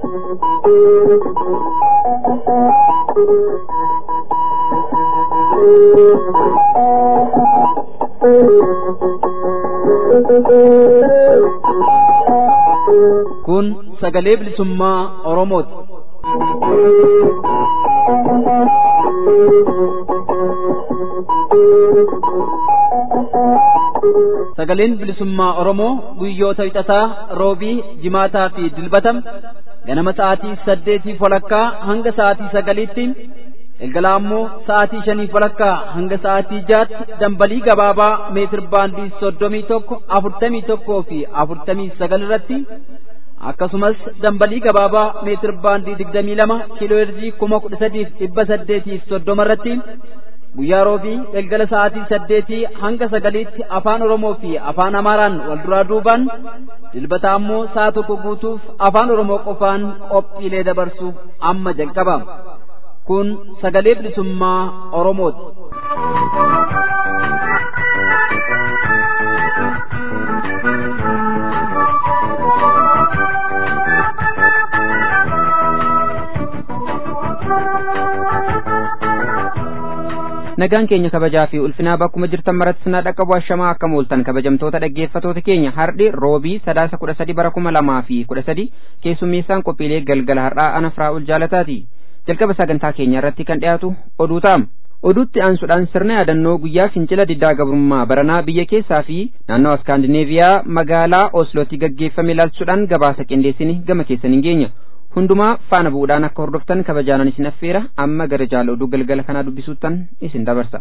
Kun sagalee bilisummaa Oromooti. Sagaleen bilisummaa Oromoo guyyoota wixataa roobii jimaataa fi dilbatam ganama sa'aatii saddeetii walakkaa hanga sa'aatii sagaliitti galgala ammoo sa'aatii shanii walakkaa hanga sa'aatii jaatti dambalii gabaabaa meetir baandii soddomii tokko afurtamii tokkoo fi afurtamii sagal irratti akkasumas dambalii gabaabaa meetir baandii digdamii lama kiiloo heerzii kuma kudha sadiif dhibba saddeetiif soddoma irratti guyyaa roobii galgala sa'aatii saddeetii hanga sagaliitti afaan oromoo fi afaan amaaraan wal duraa duubaan dilbata ammoo sa'a tokko guutuuf afaan oromoo qofaan qophiilee dabarsu amma jalqaba kun sagalee bilisummaa oromooti. nagaan keenya kabajaa fi ulfinaa bakkuma jirtan maratti sinaa dhaqqabu ashamaa akka mooltan kabajamtoota dhaggeeffatoota keenya hardhi roobii sadaasa kudha sadi bara kuma lamaa fi kudha sadi keessummeessaan qophiilee galgala har'aa ana firaa'ul jaalataati jalqaba sagantaa keenya irratti kan dhiyaatu oduu ta'a oduutti aansuudhaan sirna yaadannoo guyyaa fincila diddaa gabrummaa baranaa biyya keessaa fi naannoo iskaandineeviyaa magaalaa oslootti gaggeeffame ilaalchuudhaan gabaasa qindeessini gama keessan hin geenya hundumaa faana bu'uudhaan akka hordoftan kabajaanan isin affeera amma gara jaala oduu galgala kanaa dubbisuuttan isin dabarsa.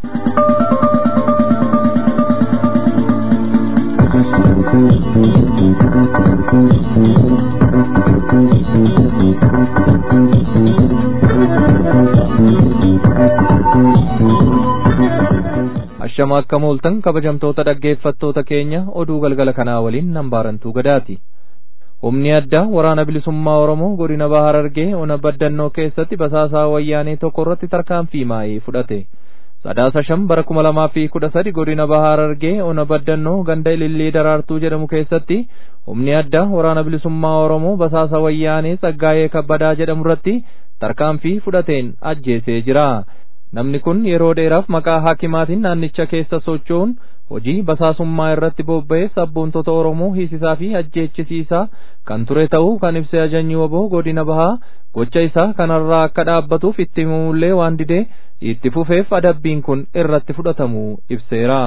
Ashama akka mooltan kabajamtoota dhaggeeffattoota keenya oduu galgala kanaa waliin nambaarantuu gadaati. humni addaa waraana bilisummaa oromoo godina bahar argee ona baddannoo keessatti basaasaa wayyaanee tokko irratti tarkaanfii maa'ee fudhate sadaasa shan bara kuma lamaa fi kudha sadi godina bahar argee ona baddannoo ganda ilillii daraartuu jedhamu keessatti humni addaa waraana bilisummaa oromoo basaasa wayyaanee tsaggaayee kabbadaa jedhamu irratti tarkaanfii fudhateen ajjeesee jira namni kun yeroo dheeraaf maqaa haakimaatiin naannicha keessa socho'uun hojii basaasummaa irratti bobba'ee sabboontota Oromoo hiisisaa fi ajjeechisiisaa kan ture ta'uu kan ibse ajajni waboo godina bahaa gocha isaa kanarraa akka dhaabbatuuf itti himamullee waan didee itti fufeef adabbiin kun irratti fudhatamuu ibseera.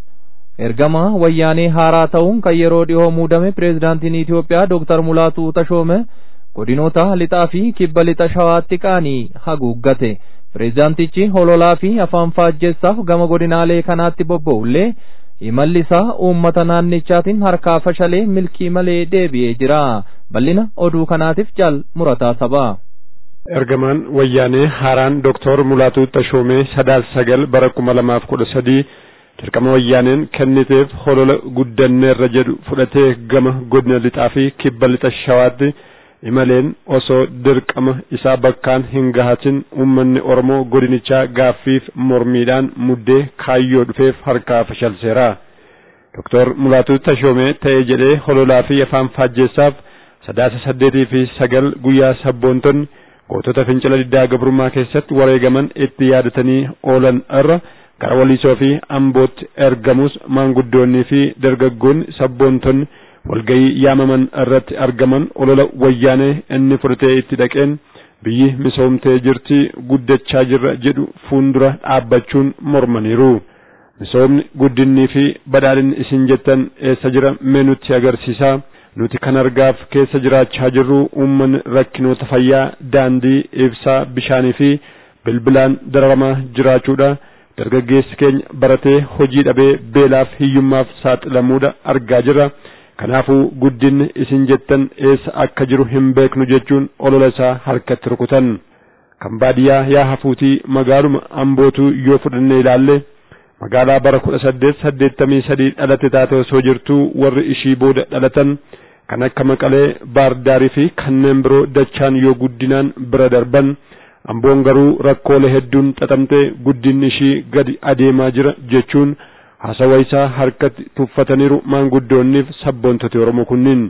Ergama wayyaanee haaraa ta'uun kan yeroo dhihoo muudame pireezidaantiin Itoophiyaa Dooktar Mulaatuu Tashoome godinoota lixaa fi kibba lixa shawaatti qaanii haguuggate. pireezidaantichi hololaa fi afaan faajjeessaaf gama godinaalee kanaatti bobba'ullee imalli isaa uummata naannichaatiin harkaa fashalee milkii malee deebi'ee jira bal'ina oduu kanaatiif jaal murataa sabaa. ergamaan wayyaanee haaraan dooktor mulaatuu tashoomee sadaasa sagal bara kuma lamaaf kudha sadii dirqama wayyaaneen kenniteef holola guddanneerra jedhu fudhatee gama godina lixaa fi kibba lixa shawaatti imaleen osoo dirqama isaa bakkaan hin gahatin uummanni oromoo godinichaa gaaffiif mormiidhaan muddee kaayyoo dhufeef harkaa fashalseera. Doktor Mulaatuu Tashoomee ta'ee jedhee hololaa fi afaan faajjeessaaf sadaasa saddeetii fi sagal guyyaa sabboontonni gootota fincila diddaa gabrummaa keessatti wareegaman itti yaadatanii oolan irra gara waliisoo fi ambootti ergamus maanguddoonnii fi dargaggoonni sabboontonni walgayii yaamaman irratti argaman olola wayyaanee inni fudhatee itti dhaqeen biyyi misoomtee jirti guddachaa jirra jedhu fuundura dhaabbachuun mormaniiru. Misoomni guddinnii fi badhaadhinni isin jettan eessa jira mee nutti agarsiisaa nuti kan argaaf keessa jiraachaa jirru uummanni rakkinoota fayyaa daandii ibsaa bishaanii fi bilbilaan dararamaa jiraachuudha. Dargaggeessi keenya baratee hojii dhabee beelaaf hiyyummaaf saaxilamuudha argaa jirra. kanaafuu guddinni isin jettan eessa akka jiru hin beeknu jechuun olola isaa harkatti rukutan kan baadiyyaa yaa hafuutii magaaluma ambootuu yoo fudhannee ilaalle magaalaa bara kudha saddeet saddeettamii sadii dhalate taate osoo jirtuu warri ishii booda dhalatan kan akka maqalee baardaarii fi kanneen biroo dachaan yoo guddinaan bira darban amboon garuu rakkoolee hedduun xaxamtee guddinni ishii gadi adeemaa jira jechuun haasawa isaa harkatti tuffataniiru maanguddoonniif sabboontoti Oromoo kunniin.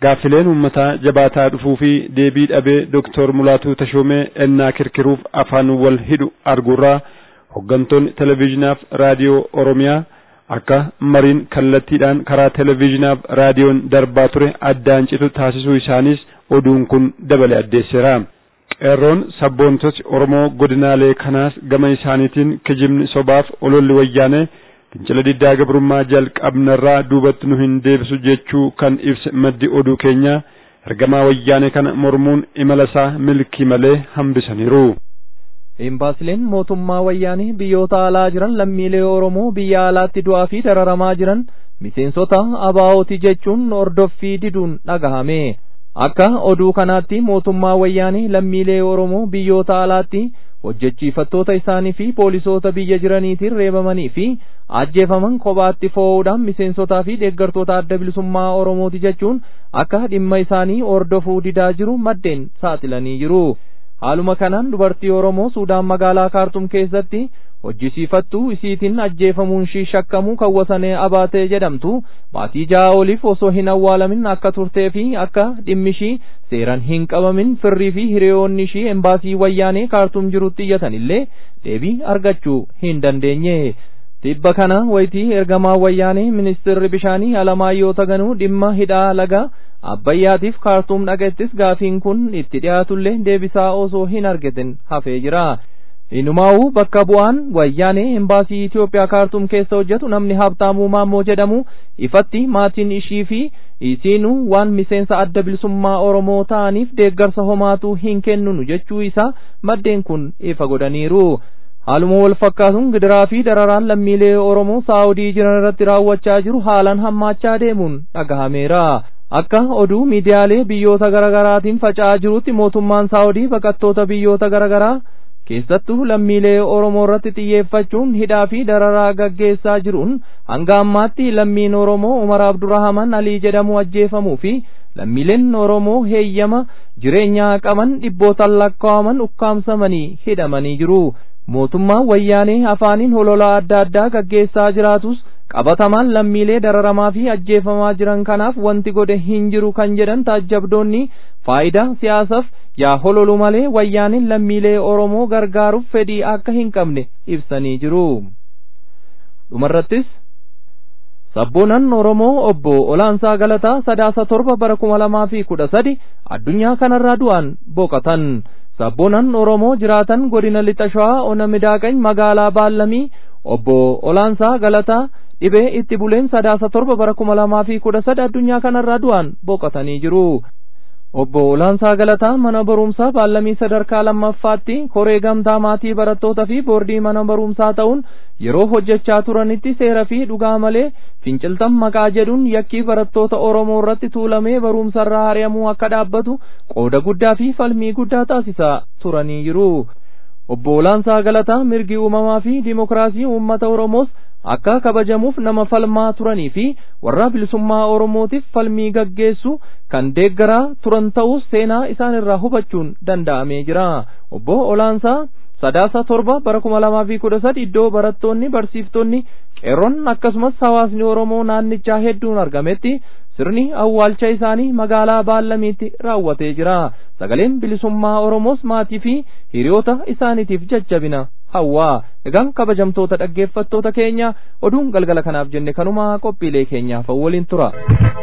gaaffileen uummataa jabaataa dhufuu fi deebii dhabee Dooktor Mulaatuu Tashoomee ennaa kirkiruuf afaan wal hidhu arguurraa hoggantoonni televezyiinaaf raadiyoo Oromiyaa akka mariin kallattiidhaan karaa televezyiinaaf raadiyoon darbaa ture addaan citu taasisuu isaaniis oduun kun dabale addeesseera. qeerroon sabboontoti Oromoo godinaalee kanaas gama isaaniitiin kijibni sobaaf ololli wayyaanee fincila diddaa gabrummaa jalqabnarraa duubatti nu hin deebisu jechuu kan ibse maddi oduu keenya ergamaa wayyaanee kana mormuun imala isaa milkii malee hambisaniiru. Imbaasileen mootummaa wayyaanee biyyoota alaa jiran lammiilee Oromoo biyya alaatti du'aa fi dararamaa jiran miseensota abaa'ooti jechuun ordoffii diduun dhagahame. Akka oduu kanaatti mootummaa wayyaanee lammiilee Oromoo biyyoota alaatti hojjechiifattoota isaanii fi poolisoota biyya jiraniitiin reebamanii fi ajjeefaman kophaatti foo'uudhaan miseensotaa fi deeggartoota adda bilisummaa Oromooti jechuun akka dhimma isaanii ordofuu didaa jiru maddeen saaxilanii jiru. Haaluma kanaan dubartii Oromoo Suudaan magaalaa Kaartum keessatti hojjisiifattuu isiitiin ajjeefamuun shii shakkamuu kawwasanee abaatee jedhamtu baatii ja'a oliif osoo hin awwaalamin akka turtee fi akka dhimmi ishii seeran hin qabamin firrii fi hiriyoonni ishii embaasii wayyaanee kaartum jirutti iyyatan illee deebii argachuu hin dandeenye. Tibba kana wayitii ergamaa wayyaanee ministeerri bishaanii Alamaayyoo Taganuu dhimma hidhaa laga Abbayyaatiif kaartuum dhaqettis gaafiin kun itti dhiyaatullee deebisaa osoo hin argatin hafee jira. Inumaa'uu bakka bu'aan wayyaanee embaasii Itoophiyaa kaartuum keessa hojjetu namni Habtaamuu Maammoo jedhamu ifatti maatiin ishii fi isiinuu waan miseensa adda bilisummaa Oromoo ta'aniif deeggarsa homaatu hin kennunu jechuu isaa maddeen kun ifa godhaniiru. Haaluma wal fakkaatuun gidiraa fi dararaan lammiilee Oromoo Saawudii jiran irratti raawwachaa jiru haalaan hammaachaa deemuun dhagahameera. Akka oduu miidiyaalee biyyoota garaagaraatiin faca'aa jirutti mootummaan Saawudii baqattoota biyyoota garaagaraa keessattuu lammiilee Oromoo irratti xiyyeeffachuun hidhaa fi dararaa gaggeessaa jiruun hanga ammaatti lammiin Oromoo Umar Abdurrahaman Alii jedhamu ajjeefamuu fi lammiileen Oromoo heeyyama jireenyaa qaban dhibbootaan lakkaa'aman ukkaamsamanii hidhamanii jiru. Mootummaan wayyaanee afaaniin hololaa adda addaa gaggeessaa jiraatus qabatamaan lammiilee dararamaa fi ajjeefamaa jiran kanaaf wanti godhe hin jiru kan jedhan taajjabdoonni faayidaa siyaasaaf yaa hololu malee wayyaaniin lammiilee Oromoo gargaaruuf fedhii akka hin qabne ibsanii jiru. Dhumarrattis Sabboonan Oromoo obbo Olaansaa Galataa sadaasa torba bara kuma lamaa fi kudha sadi addunyaa kanarraa du'an boqotan. Sabboonan Oromoo jiraatan godina lixa shawaa ona midaaqany magaalaa Baallamii obbo Olaansaa Galataa dhibee itti buleen sadaasa torba bara kuma lamaa fi kudha sadi addunyaa kanarraa du'an boqotanii jiru. Obbo Olaansaa Galataa mana barumsaa baallamii sadarkaa lammaffaatti koree gamtaa maatii barattootaa fi boordii mana barumsaa ta'uun yeroo hojjechaa turanitti seera fi dhugaa malee finciltan maqaa jedhuun yakkii barattoota Oromoo irratti tuulamee barumsarraa hari'amuu akka dhaabbatu qooda guddaa fi falmii guddaa taasisaa turanii jiru. Obbo Olaansaa Galataa mirgi uumamaa fi dimokiraasii uummata Oromoos akka kabajamuuf nama falmaa turanii fi warra bilisummaa Oromootiif falmii gaggeessu kan deeggaraa turan ta'us seenaa isaan irraa hubachuun danda'amee jira. Obbo Olaansaa sadaasa torba bara kuma lamaa fi kudha sadi iddoo barattoonni barsiiftonni qeerroon akkasumas hawaasni Oromoo naannichaa hedduun argametti sirni awwaalcha isaanii magaalaa Baallamiitti raawwatee jira. Sagaleen bilisummaa Oromoos maatii fi hiriyoota isaaniitiif jajjabina hawwaa. Egaan kabajamtoota dhaggeeffattoota keenya oduun galgala kanaaf jenne kanumaa qophiilee keenyaaf waliin tura.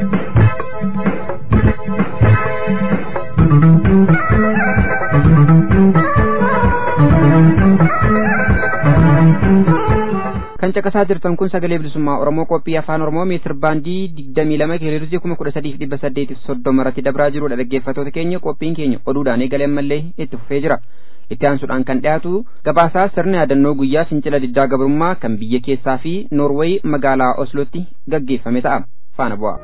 kan caqasaa jirtan kun sagalee bilisummaa oromoo qophii afaan oromoo meetir baandii digdamii lama kiloheerzii kuma kudha sadiif dhibba saddeetiif soddoma irratti dabraa jirudha dhaggeeffattoota keenya qophiin keenya oduudhaan eegalee ammallee itti fufee jira itti aansuudhaan kan dhiyaatu gabaasaa sirna yaadannoo guyyaa fincila diddaa gabrummaa kan biyya keessaa fi noorweey magaalaa oslootti gaggeeffame ta'a faana bu'a.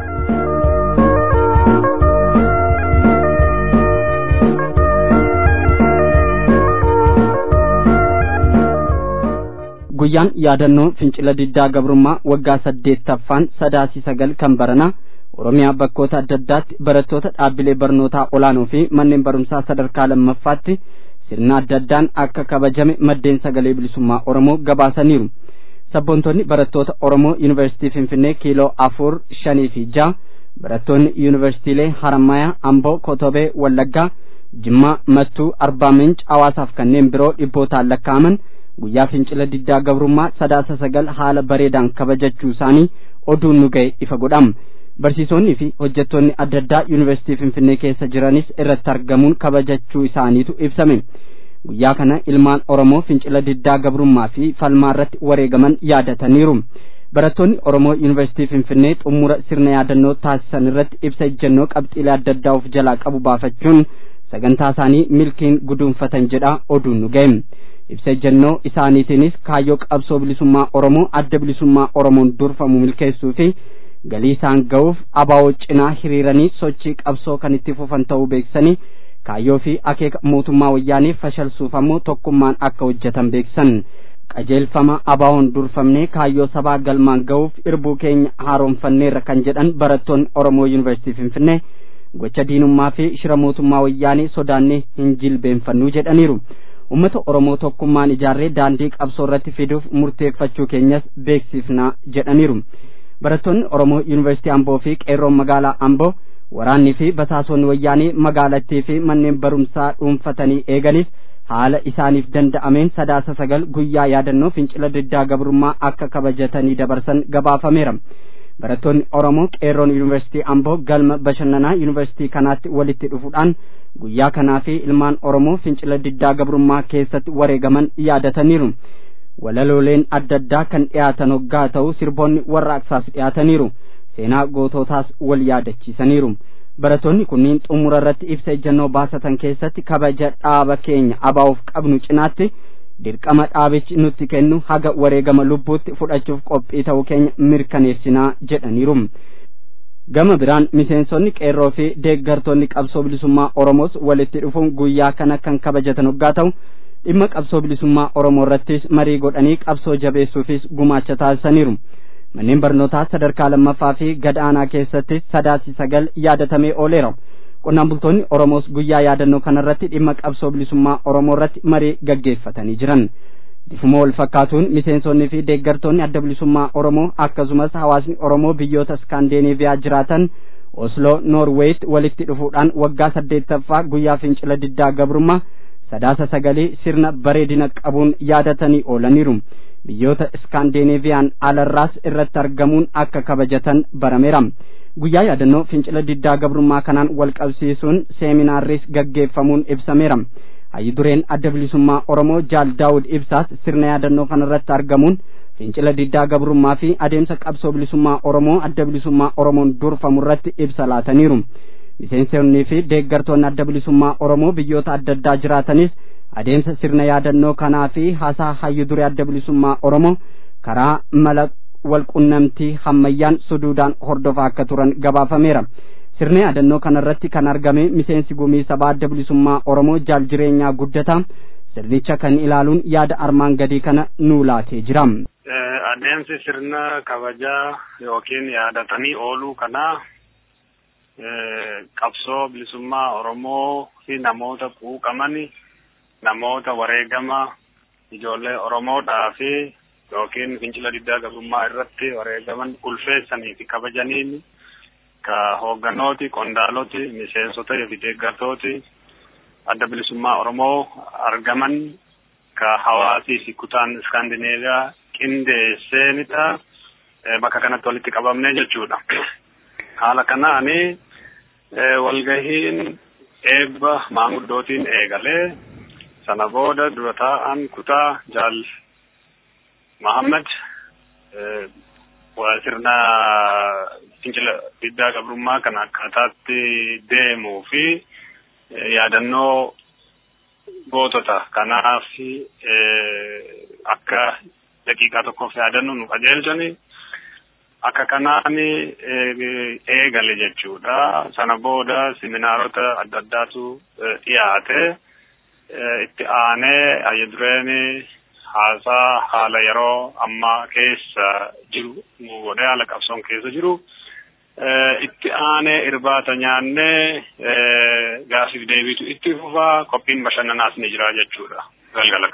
guyyaan yaadannoo fincila diddaa gabrummaa waggaa saddeettaffaan sadaasii sagal kan baranaa oromiyaa bakkoota adda addaatti barattoota dhaabbilee barnootaa olaanoo fi manneen barumsaa sadarkaa lammaffaatti sirna adda addaan akka kabajame maddeen sagalee bilisummaa oromoo gabaasaniiru sabboontonni barattoota oromoo yuunivarsiitii finfinnee kiiloo afur shanii fi ja'a barattoonni yuunivarsiitiilee Harammayaa, Amboo, Kotobee, Wallaggaa, Jimmaa, Mattuu, Arbaa Minch, Hawaasaaf kanneen biroo dhibbootaan lakkaa'aman guyyaa fincila diddaa gabrummaa sadaasa sagal haala bareedaan kabajachuu isaanii oduun nu ga'e ifa godhama. Barsiisonni fi hojjettoonni adda addaa yuunivarsiitii Finfinnee keessa jiranis irratti argamuun kabajachuu isaaniitu ibsame. Guyyaa kana ilmaan Oromoo fincila diddaa gabrummaa fi falmaa irratti wareegaman yaadataniiru. Barattoonni Oromoo yuunivarsiitii Finfinnee xumura sirna yaadannoo taasisan irratti ibsa ejjennoo qabxiilee adda addaa of jalaa qabu baafachuun sagantaa isaanii milkiin guduunfatan jedha oduun nu ga'e. Ibsa ejjennoo isaaniitiinis kaayyoo qabsoo bilisummaa Oromoo adda bilisummaa Oromoon durfamu milkeessuu fi galii isaan ga'uuf abaa'oo cinaa hiriiranii sochii qabsoo kan itti fufan ta'uu beeksisanii kaayyoo fi akeeka mootummaa wayyaanii fashalsuuf ammoo tokkummaan akka hojjetan beeksisan. qajeelfama abaa'oon durfamnee kaayyoo sabaa galmaan ga'uuf irbuu keenya haaromfanneerra kan jedhan barattoonni Oromoo Yuunivarsiitii Finfinnee gocha diinummaa fi shira mootummaa wayyaanii sodaannee hin jilbeenfannuu jedhaniiru. Uummata Oromoo tokkummaan ijaarree daandii qabsoo irratti fiduuf murteeffachuu keenyas beeksifna jedhaniiru. Barattoonni Oromoo Yuunivarsiitii Amboo fi qeerroon magaalaa Amboo waraannii fi basaasonni wayyaanii magaalattii fi manneen barumsaa dhuunfatanii eeganis haala isaaniif danda'ameen sadaasa sagal guyyaa yaadannoo fincila diddaa gabrummaa akka kabajatanii dabarsan gabaafameera. Barattoonni Oromoo qeerroon yuunivarsiitii Amboo galma bashannanaa yuunivarsiitii kanaatti walitti dhufuudhaan guyyaa kanaa fi ilmaan Oromoo fincila diddaa gabrummaa keessatti wareegaman yaadataniiru. Walalooleen adda addaa kan dhiyaatan hoggaa ta'u sirboonni warraaqsaas dhiyaataniiru. Seenaa gootootaas wal yaadachiisaniiru. Barattoonni kunniin xumura irratti ibsa ejjennoo baasatan keessatti kabaja dhaaba keenya abaa'uuf qabnu cinaatti dirqama dhaabichi nutti kennu haga wareegama lubbuutti fudhachuuf qophii ta'uu keenya mirkaneessinaa jedhaniiru. Gama biraan miseensonni qeerroo fi deeggartoonni qabsoo bilisummaa Oromoos walitti dhufuun guyyaa kana kan kabajatan hoggaa ta'u dhimma qabsoo bilisummaa Oromoo irrattis marii godhanii qabsoo jabeessuufis gumaacha taasisaniiru. Manneen barnootaa sadarkaa lammaffaa fi gadaanaa keessatti sadaasi sagal yaadatamee ooleera. Qonnaan bultoonni Oromoos guyyaa yaadannoo kanarratti dhimma qabsoo bilisummaa Oromoo irratti marii gaggeeffatanii jiran. Bifuma wal fakkaatuun miseensonnii fi deeggartoonni adda bilisummaa Oromoo akkasumas hawaasni Oromoo biyyoota Iskaandineeviyaa jiraatan Osloo Noorweeyitti walitti dhufuudhaan waggaa saddeettaffaa guyyaa fincila diddaa gabrummaa sadaasa sagalii sirna bareedina qabuun yaadatanii oolaniiru. biyyoota iskaandineeviyaan alarraas irratti argamuun akka kabajatan barameera guyyaa yaadannoo fincila diddaa gabrummaa kanaan wal qabsiisuun seeminaarris gaggeeffamuun ibsameera hayyi dureen adda bilisummaa oromoo jaal daawud ibsaas sirna yaadannoo kanarratti argamuun fincila diddaa gabrummaa fi adeemsa qabsoo bilisummaa oromoo adda bilisummaa oromoon durfamu irratti ibsa laataniiru miseensonnii fi deeggartoonni adda bilisummaa oromoo biyyoota adda addaa jiraatanis adeemsa sirna yaadannoo kanaa fi haasaa hayyu duree adda bilisummaa oromoo karaa mala walqunnamtii hammayyaan suduudaan hordofaa akka turan gabaafameera sirna yaadannoo kanarratti kan argame miseensi gumii sabaa adda bilisummaa oromoo jaal jireenyaa guddataa sirnicha kan ilaaluun yaada armaan gadii kana nuu laatee jira. adeemsi sirna kabajaa yookiin yaadatanii ooluu kanaa qabsoo bilisummaa oromoo fi namoota quuqamani namoota wareegama ijoollee Oromoodhaa fi yookiin fincila diddaa gabrummaa irratti wareegaman ulfeessanii fi kabajaniin ka hoogganooti, qondaaloti, miseensota fi deeggartooti adda bilisummaa Oromoo argaman ka hawaasii fi kutaan Iskaandineeviyaa qindeesseenidha. Bakka kanatti walitti qabamne jechuudha. Haala kanaani walgahiin eebba maanguddootiin eegalee sana booda dura taa'an kutaa jaal Mahammad sirna fincila diddaa gabrummaa kan akkaataatti deemuu fi yaadannoo gootota kanaaf akka daqiiqaa tokkoof yaadannu nu qajeelchani akka kanaan eegale jechuudha. Sana booda seminaarota adda addaatu dhiyaate. itti aanee hayyu dureen haasaa haala yeroo ammaa keessa jiru nu godhee haala qabsoon keessa jiru itti aanee irbaata nyaannee gaaffiif deebiitu itti fufaa qophiin bashannanaas ni jira jechuudha galgala kana.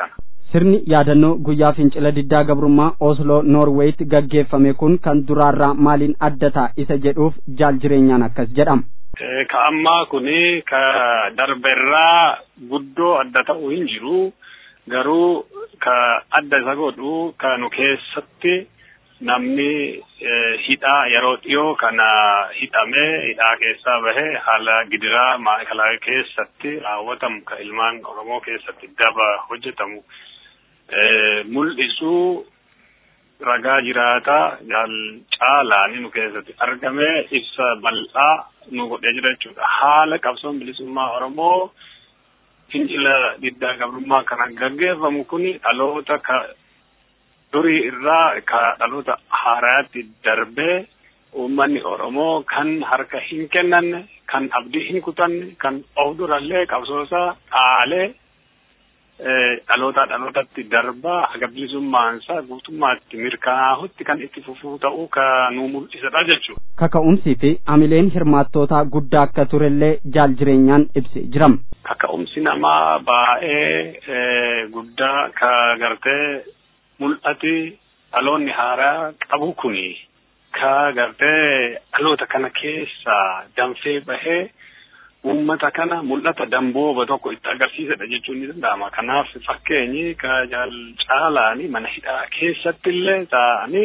sirni yaadannoo guyyaa fincila diddaa gabrummaa osloo noorweeyitti gaggeeffame kun kan duraarraa maaliin adda ta'a isa jedhuuf jaal jireenyaan akkas jedhama. ka ammaa kuni ka darberraa guddoo adda ta'u hin jiru garuu ka adda isa godhu ka nu keessatti namni hidhaa yeroo dhiyoo kana hidhamee hidhaa keessaa bahe haala gidiraa maakalaa keessatti raawwatamu ka ilmaan oromoo keessatti daba hojjetamu mul'isuu ragaa jiraataa jaal caalaani nu keessatti argame ibsa bal'aa nu godhee jira jechuudha. Haala qabsoon bilisummaa Oromoo fincila diddaa gabrummaa kana gaggeeffamu kuni dhaloota ka durii irraa ka dhaloota haaraatti darbee uummanni Oromoo kan harka hin kennanne, kan abdii hin kutanne, kan of durallee qabsoosaa dhaalee dhaloota dhalootatti darbaa haga bilisummaansaa guutummaatti mirkanaa'utti kan itti fufuu ta'uu ka nu mul'isadha jechuudha. Kaka'umsii fi amileen hirmaattootaa guddaa akka turellee jaal jireenyaan ibsee jirama. Kaka'umsi namaa baay'ee guddaa ka gartee mul'ati dhaloonni haaraa qabu kuni ka gartee dhaloota kana keessaa danfee bahee uummata kana mul'ata dambooba tokko itti agarsiisedha jechuun ni danda'ama. Kanaaf fakkeenyi ka jaal caalaani mana hidhaa keessatti illee ta'anii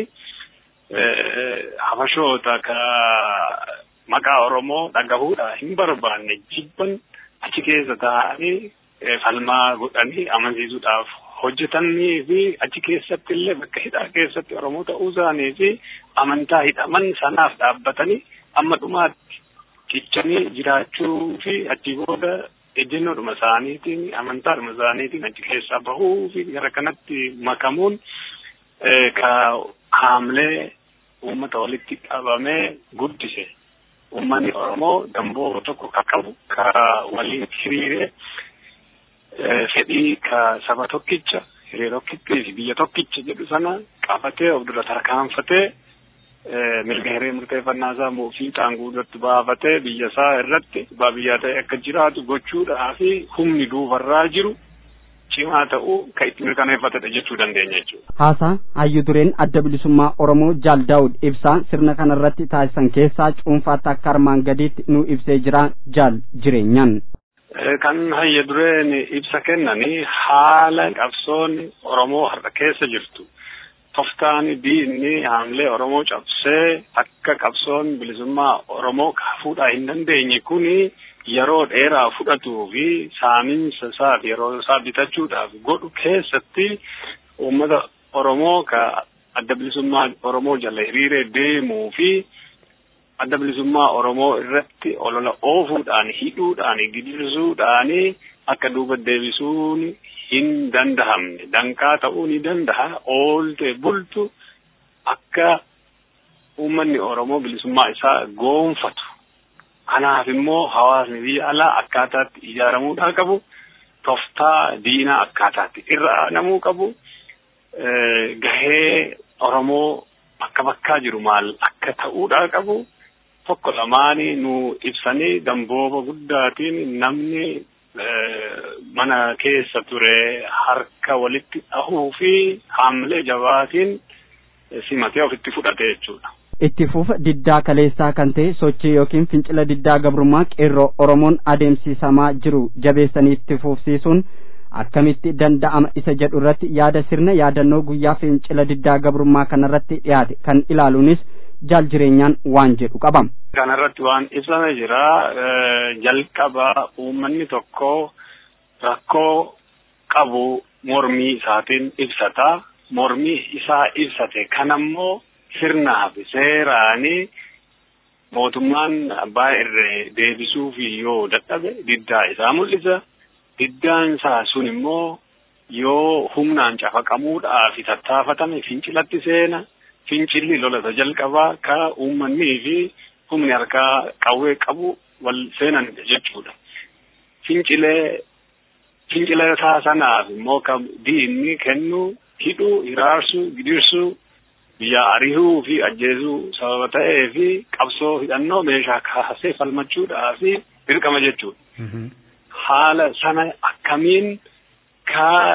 habashoota ka maqaa Oromoo dhagahuudha hin barbaanne jibban achi keessa ta'anii falmaa godhanii amansiisuudhaaf hojjetanii fi achi keessatti illee bakka hidhaa keessatti Oromoo ta'uu isaanii fi amantaa hidhaman sanaaf dhaabbatanii amma dhumaatti cichanii jiraachuu fi achi booda ejjennoodhuma isaaniitiin amantaadhuma isaaniitiin achi keessaa bahuu fi gara kanatti makamuun ka haamlee uummata walitti qabamee guddise. Uummanni Oromoo damboo tokko ka qabu ka waliin hiriire fedhii ka saba tokkicha hiree tokkittii fi biyya tokkicha jedhu sana qabatee of dura tarkaanfatee mirga hiree murteeffannaa isaa fiixaan guutuutti baafatee biyya isaa irratti abbaa biyyaa ta'e akka jiraatu gochuudhaa fi humni duubarraa jiru cimaa ta'uu kan itti mirkaneeffatedha jechuu dandeenya jechuudha. Haasaa hayyu dureen adda bilisummaa Oromoo Jaal Daawud ibsaa sirna kanarratti taasisan keessaa cuunfaatti akka armaan gadiitti nu ibsee jira Jaal jireenyaan. Kan hayyu dureen ibsa kennanii haala qabsoon Oromoo har'a keessa jirtu. toftaan diinni haamlee Oromoo cabsee akka qabsoon bilisummaa Oromoo fuudhaa hin dandeenye kuni yeroo dheeraa fudhatuu fi saaminsa isaa fi yeroo isaa bitachuudhaaf godhu keessatti uummata Oromoo ka adda bilisummaa Oromoo jala hiriiree deemuu fi adda bilisummaa Oromoo irratti olola oofuudhaan hidhuudhaan gidirsuudhaan akka duuba deebisuun hin dandahamne danqaa ta'uu ni dandaha oolte bultu akka uummanni Oromoo bilisummaa isaa goonfatu. Kanaaf immoo hawaasni biyya alaa akkaataatti ijaaramuudhaa qabu. Toftaa diinaa akkaataatti irra aanamuu qabu. Gahee Oromoo bakka bakkaa jiru maal akka ta'uudhaa qabu. Tokko lamaanii nu ibsanii dambooba guddaatiin namni mana keessa ture harka walitti dhahuu fi haamlee jabaatiin simatee ofitti fudhate jechuudha. Itti fufa diddaa kaleessaa kan ta'e sochii yookiin fincila diddaa gabrummaa qeerroo Oromoon adeemsisamaa jiru jabeessanii itti fufsiisuun akkamitti danda'ama isa jedhu irratti yaada sirna yaadannoo guyyaa fincila diddaa gabrummaa kanarratti dhiyaate kan ilaaluunis jaal jireenyaan waan jedhu qabam. Kanarratti waan ibsame jira jalqaba uummanni tokko rakkoo qabu mormii isaatiin ibsata mormii isaa ibsate kanammoo sirnaa fi seeraanii mootummaan abbaa irree deebisuuf yoo dadhabe diddaa isaa mul'isa diddaan isaa sun immoo yoo humnaan cafaqamuudhaa fi tattaafatame fincilatti seena fincilli lolata jalqabaa ka uummannii fi humni harkaa qawwee qabu wal seenan jechuudha. Fincilee fincila isaa sanaaf immoo kan diinni kennu hidhuu, hiraarsuu, gidirsuu, biyya arihuu fi ajjeesuu sababa ta'ee fi qabsoo hidhannoo meeshaa kaasee falmachuudhaa fi dirqama jechuudha. Haala sana akkamiin ka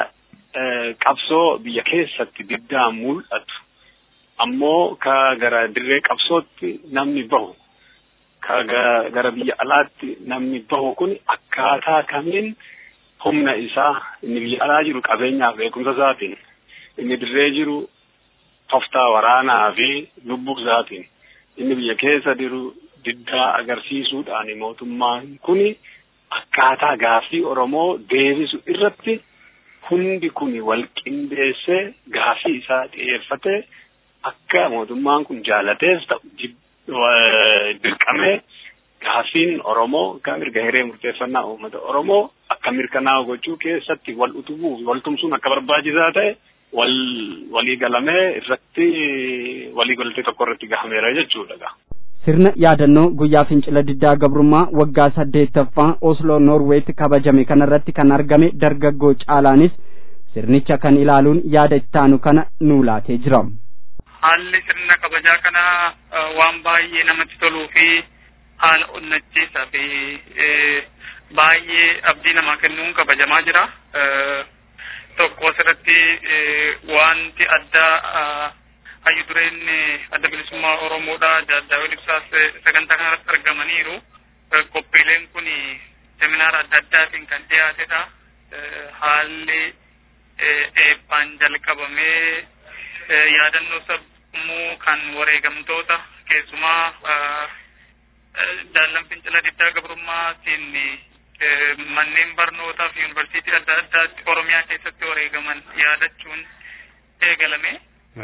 qabsoo biyya keessatti diddaan mul'atu ammoo ka gara dirree qabsootti namni bahu ka gara biyya alaatti namni bahu kun akkaataa kamiin humna isaa inni biyya alaa jiru qabeenyaaf beekumsa isaatiin inni dirree jiru toftaa waraanaa fi lubbuu isaatiin inni biyya keessa jiru diddaa agarsiisuudhaan mootummaan kuni akkaataa gaaffii Oromoo deebisu irratti hundi kun wal qindeessee gaaffii isaa xiyyeeffatee akka mootummaan kun jaalatees ta'u dirqamee gaaffiin Oromoo akka mirga hiree murteeffannaa uummata Oromoo akka mirkanaa'u gochuu keessatti wal utubuu wal tumsuun akka barbaachisaa ta'e wal walii galamee irratti walii galtee tokko irratti gahameera jechuudha. sirna yaadannoo guyyaa fincila diddaa gabrummaa waggaa saddeettaffaa Osloo Noorweetti kabajame kanarratti kan argame dargaggoo caalaanis sirnicha kan ilaaluun yaada ittaanu kana nuu laatee jira. Haalli sirna kabajaa kana waan baay'ee namatti toluu fi haala onnachiisaa fi baay'ee abdii namaa kennuun kabajamaa jira. Tokko asirratti wanti addaa hayyu dureen adda bilisummaa Oromoodha Daawud Ibsaas sagantaa kanarratti argamaniiru. Qophiileen kun seminaara adda addaatiin kan dhiyaatedha. Haalli eebbaan jalqabamee yaadannoo sammuu kan wareegamtoota keessumaa daallan fincila diddaa gabrummaatiin manneen barnootaa fi yuunivarsiitii adda addaatti Oromiyaa keessatti wareegaman yaadachuun eegalame.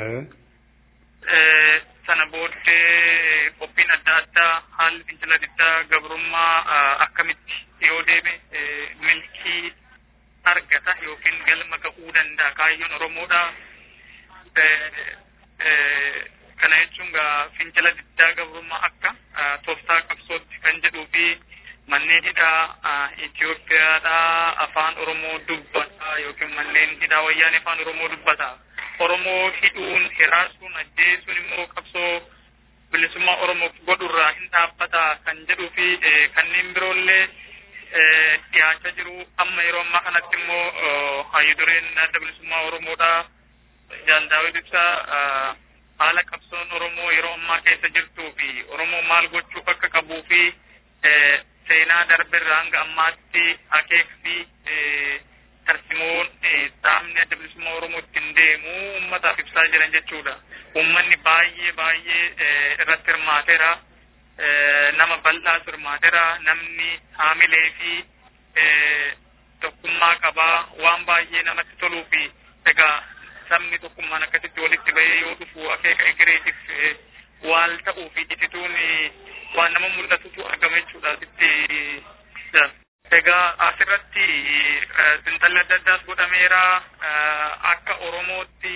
sana booddee qophiin adda addaa haalli fincila diddaa gabrummaa akkamitti yoo deeme milkii argata yookiin galma ga'uu danda'a kaayyoon Oromoodha. Kana jechuun gaa fincila diddaa gabrummaa akka tooftaa qabsootti kan jedhuu fi manneen hidhaa Itoophiyaadhaa afaan Oromoo dubbata yookiin manneen hidhaa wayyaanee afaan Oromoo dubbata. Oromoo hidhuun hiraasuun ajjeesuun immoo qabsoo bilisummaa Oromoof godhurraa hin dhaabbata kan jedhuu fi kanneen biroollee dhiyaachaa jiru. Amma yeroo ammaa kanatti immoo hayyu dureen adda bilisummaa Oromoodhaa Jaal Daawit Ibsaa haala qabsoon Oromoo yeroo ammaa keessa jirtuu fi Oromoo maal gochuu akka qabuu fi seenaa darberraa hanga ammaatti akeek fi tarsimoon dhaabni adda bilisummaa Oromoo ittiin deemu uummataaf ibsaa jiran jechuudha. Uummanni baay'ee baay'ee irratti hirmaateera. Nama bal'aas hirmaateera. Namni haamilee fi tokkummaa qabaa waan baay'ee namatti toluu fi egaa sabni tokkummaan akkasitti walitti bahee yoo dhufu akeeka egereetiif waal ta'uu fi itituun waan nama mul'atutu argama jechuudha sitti Egaa asirratti xiinxalli adda addaas godhameera akka Oromootti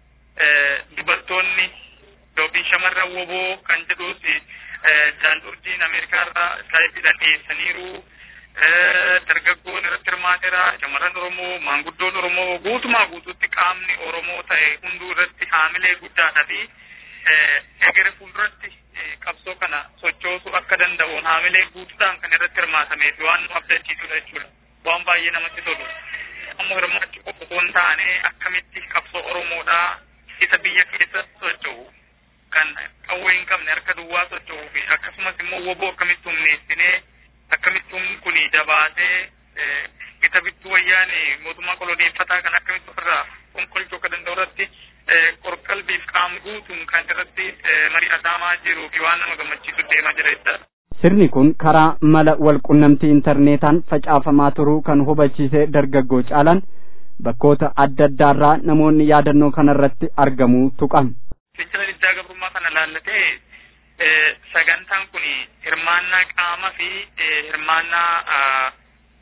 dubartoonni yookiin shamarran woboo kan jedhus jaaldurjiin Ameerikaarraa iskaayipiidhaan dhiyeessaniiru. Dargaggoon irratti hirmaateera shamarran Oromoo maanguddoon Oromoo guutumaa guutuutti qaamni Oromoo ta'e hunduu irratti haamilee guddaadha fi egere fuulduratti qabsoo kana sochoosuu akka danda'uun haamilee guutuudhaan kan irratti hirmaatamee fi waan nu abdachiisudha jechuudha. Waan baay'ee namatti tolu. Amma hirmaachuu qofa osoo hin taane akkamitti qabsoo Oromoodhaa isa biyya keessa socho'u kan qawwee hin qabne harka duwwaa socho'uu fi akkasumas immoo woboo akkamitti humneessinee akkamitti humni kun jabaatee gita bittuu wayyaane mootummaa koloneeffataa kan akkamitti ofirraa fonqolchuu akka danda'u irratti qorqalbiif qaama guutuun kan irratti mari'atamaa jiruu fi waan nama gammachiisu deemaa jira jechuudha. Sirni kun karaa mala walqunnamtii intarneetaan facaafamaa turuu kan hubachiise dargaggoo caalan bakkoota adda addaarraa namoonni yaadannoo kanarratti argamuu tuqan. Fincila diddaa gabrummaa kana laallatee sagantaan kun hirmaannaa qaama fi hirmaannaa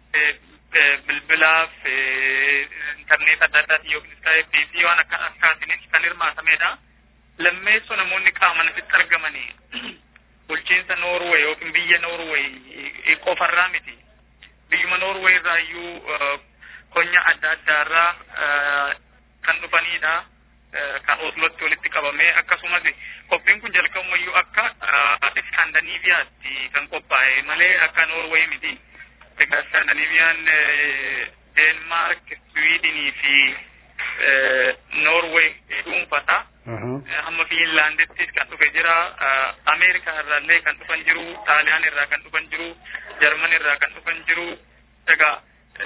bilbilaaf intarneet adda addaatiin yookiin iskaayipii fi waan akka akkaatiinis kan hirmaatamedha. Lammeessoo namoonni qaaman asitti argamanii bulchiinsa Noorwee yookiin biyya Noorwee qofarraa miti. Biyyuma Noorwee irraa iyyuu konya adda addaarraa kan dhufanidha. Kan Oslotti walitti qabamee akkasumas qophiin kun jalqabumayyuu akka Iskaandinaviyaatti kan qophaa'e malee akka Noorwee miti. Egaa Iskaandinaviyaan Deenmaark, Swiidinii fi Norway dhuunfata. Hamma Fiinlaandittis kan dhufe jira. Ameerikaa irraallee kan dhufan jiru. Xaaliyaan irraa kan dhufan jiru. Jarman irraa kan dhufan jiru. Egaa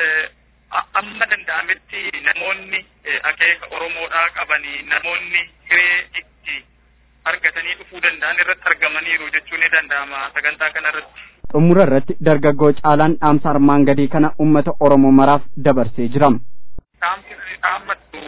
amma danda'ametti namoonni akeeka Oromoodhaa qabanii namoonni hiree itti argatanii dhufuu danda'an irratti argamaniiru jechuun ni danda'ama sagantaa kana irratti. Xumura irratti dargaggoo caalaan dhaamsa armaan gadii kana uummata Oromoo maraaf dabarsee jira. Dhaamsi dhaammattu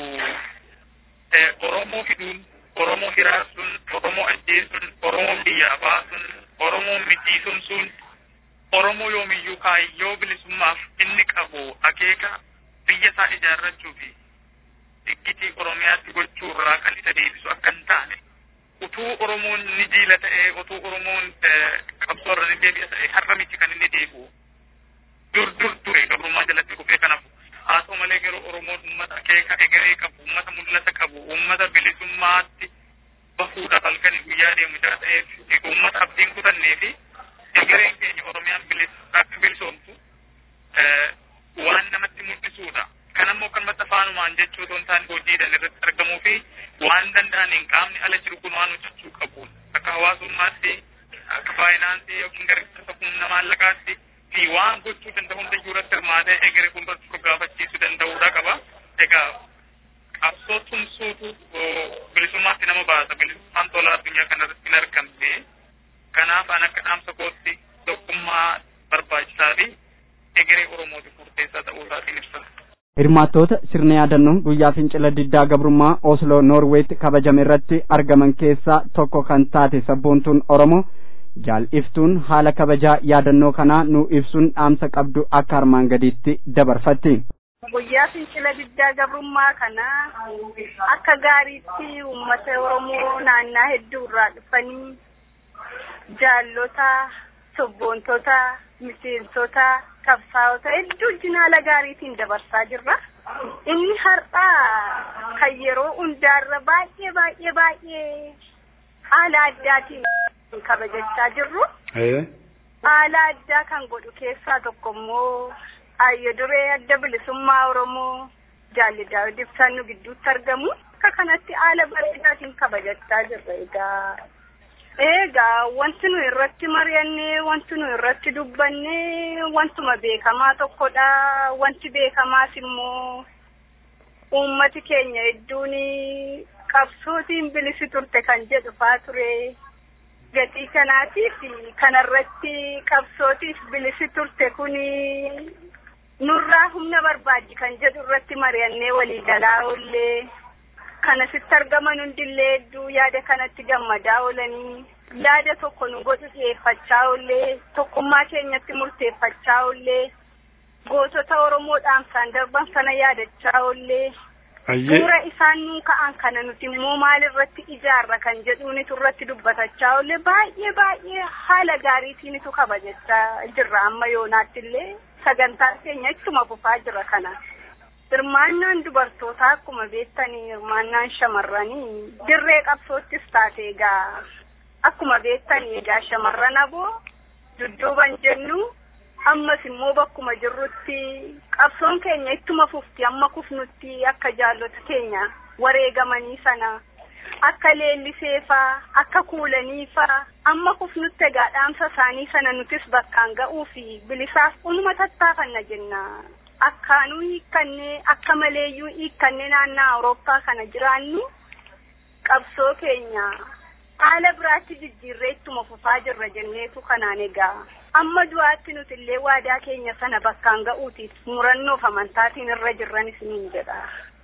Oromoo fiduun, Oromoo hiraasuun, Oromoo ajjeesuun, Oromoo biyyaa baasuun, Oromoo miidhisuun sun Oromoo yoomiyyuu kaayyoo bilisummaaf inni qabu akeeka biyya isaa ijaarrachuu fi diggitii Oromiyaatti gochuu irraa kan isa deebisu akka hin taane utuu Oromoon ni jiila ta'ee utuu Oromoon qabsoo irra ni deebi'a ta'ee har'a miti kan inni deebi'u dur dur ture gabrummaa jalatti kufee kanaaf haa ta'u malee garuu Oromoon uummata akeeka egeree qabu uummata mul'ata qabu uummata bilisummaatti bahuudhaaf halkan guyyaa deemu jira ta'eef uummata abdiin kutannee fi egereen keenya Oromiyaan akka bilisoomtu waan namatti mul'isuudha. Kan ammoo kanumatti afaanumaan jechuu otoo hin taane hojiidhaan irratti argamuu fi waan danda'aniin qaamni ala jiru kun waan hojjechuu qabu. Akka hawaasummaatti, akka faayinaansii yookiin gargaarsa humna maallaqaatti fi waan gochuu danda'u hunda iyyuu irratti hirmaatee egeree fuulduratti gaafachiisuu danda'uudha qaba. Egaa qabsoo tumsuutu bilisummaatti nama baasa. Bilisummaan tola addunyaa kanarratti hin argamne. Kanaaf an akka dhaamsa kootti tokkummaa barbaachisaa fi egeree Oromootiif murteessaa ta'uu isaatiin ibsa. Hirmaattoota sirna yaadannoo guyyaa fincila diddaa gabrummaa Osloo Noorweetti kabajame irratti argaman keessaa tokko kan taate sabboontuun Oromoo jaal'iftuun haala kabajaa yaadannoo kanaa nu ibsuun dhaamsa qabdu akka armaan gadiitti dabarfatti. Guyyaa fincila diddaa gabrummaa kana akka gaariitti uummata Oromoo naannaa hedduu irraa dhufanii jaallota, sabboontota, miseensota, qabsaa'ota hedduu wajjin haala gaariitiin dabarsaa jirra. Inni har'aa kan yeroo hundaarra baay'ee baay'ee baay'ee haala addaatiin kabajachaa jirru. Haala addaa kan godhu keessaa tokko immoo ayyo duree adda bilisummaa Oromoo jaalli Daawud Ibsaan nu gidduutti argamu. Akka kanatti haala bareedaatiin kabajachaa jirra egaa. Egaa wanti nu irratti mari'annee wanti nu irratti dubbannee wantuma beekamaa tokkodha. Wanti beekamaas immoo uummati keenya hedduun qabsootiin bilisi turte kan jedhu faa ture. Gatii kanaatiif kanarratti qabsootiif bilisi turte kuni nurraa humna barbaaddi kan jedhu irratti mari'annee walii galaa oollee. kana sitti argaman hundillee hedduu yaada kanatti gammadaa oolanii yaada tokko nu godhu dhiyeeffachaa oollee tokkummaa keenyatti murteeffachaa oollee gootota Oromoo dhaamsaan darban sana yaadachaa oollee suura isaan nuu ka'an kana nuti immoo maalirratti ijaarra kan jedhuunitu irratti dubbatachaa oollee baay'ee baay'ee haala gaariitiinitu kabajachaa jirra amma yoonaatti illee sagantaan keenya ittuma fufaa jira kana. hirmaannaan dubartootaa akkuma beektanii hirmaannaan shamarranii dirree qabsoottis taate egaa akkuma beektanii egaa shamarran aboo dudduuban jennu ammas immoo bakkuma jirrutti qabsoon keenya ittuma fufti amma kufnutti akka jaallota keenya wareegamanii sana akka leelliseefaa akka kuulaniifaa amma kufnutti egaa dhaamsa isaanii sana nutis bakkaan ga'uu fi bilisaaf unuma tattaafanna jenna. akkaanuu hiikkannee akka maleeyyuu hiikkannee naannaa Awurooppaa kana jiraannu qabsoo keenya haala biraatti jijjiirree ittuma fufaa jirra jenneetu kanaan egaa amma du'aatti nuti illee waadaa keenya sana bakkaan ga'uutiif murannoof amantaatiin irra jirran isiniin jedha.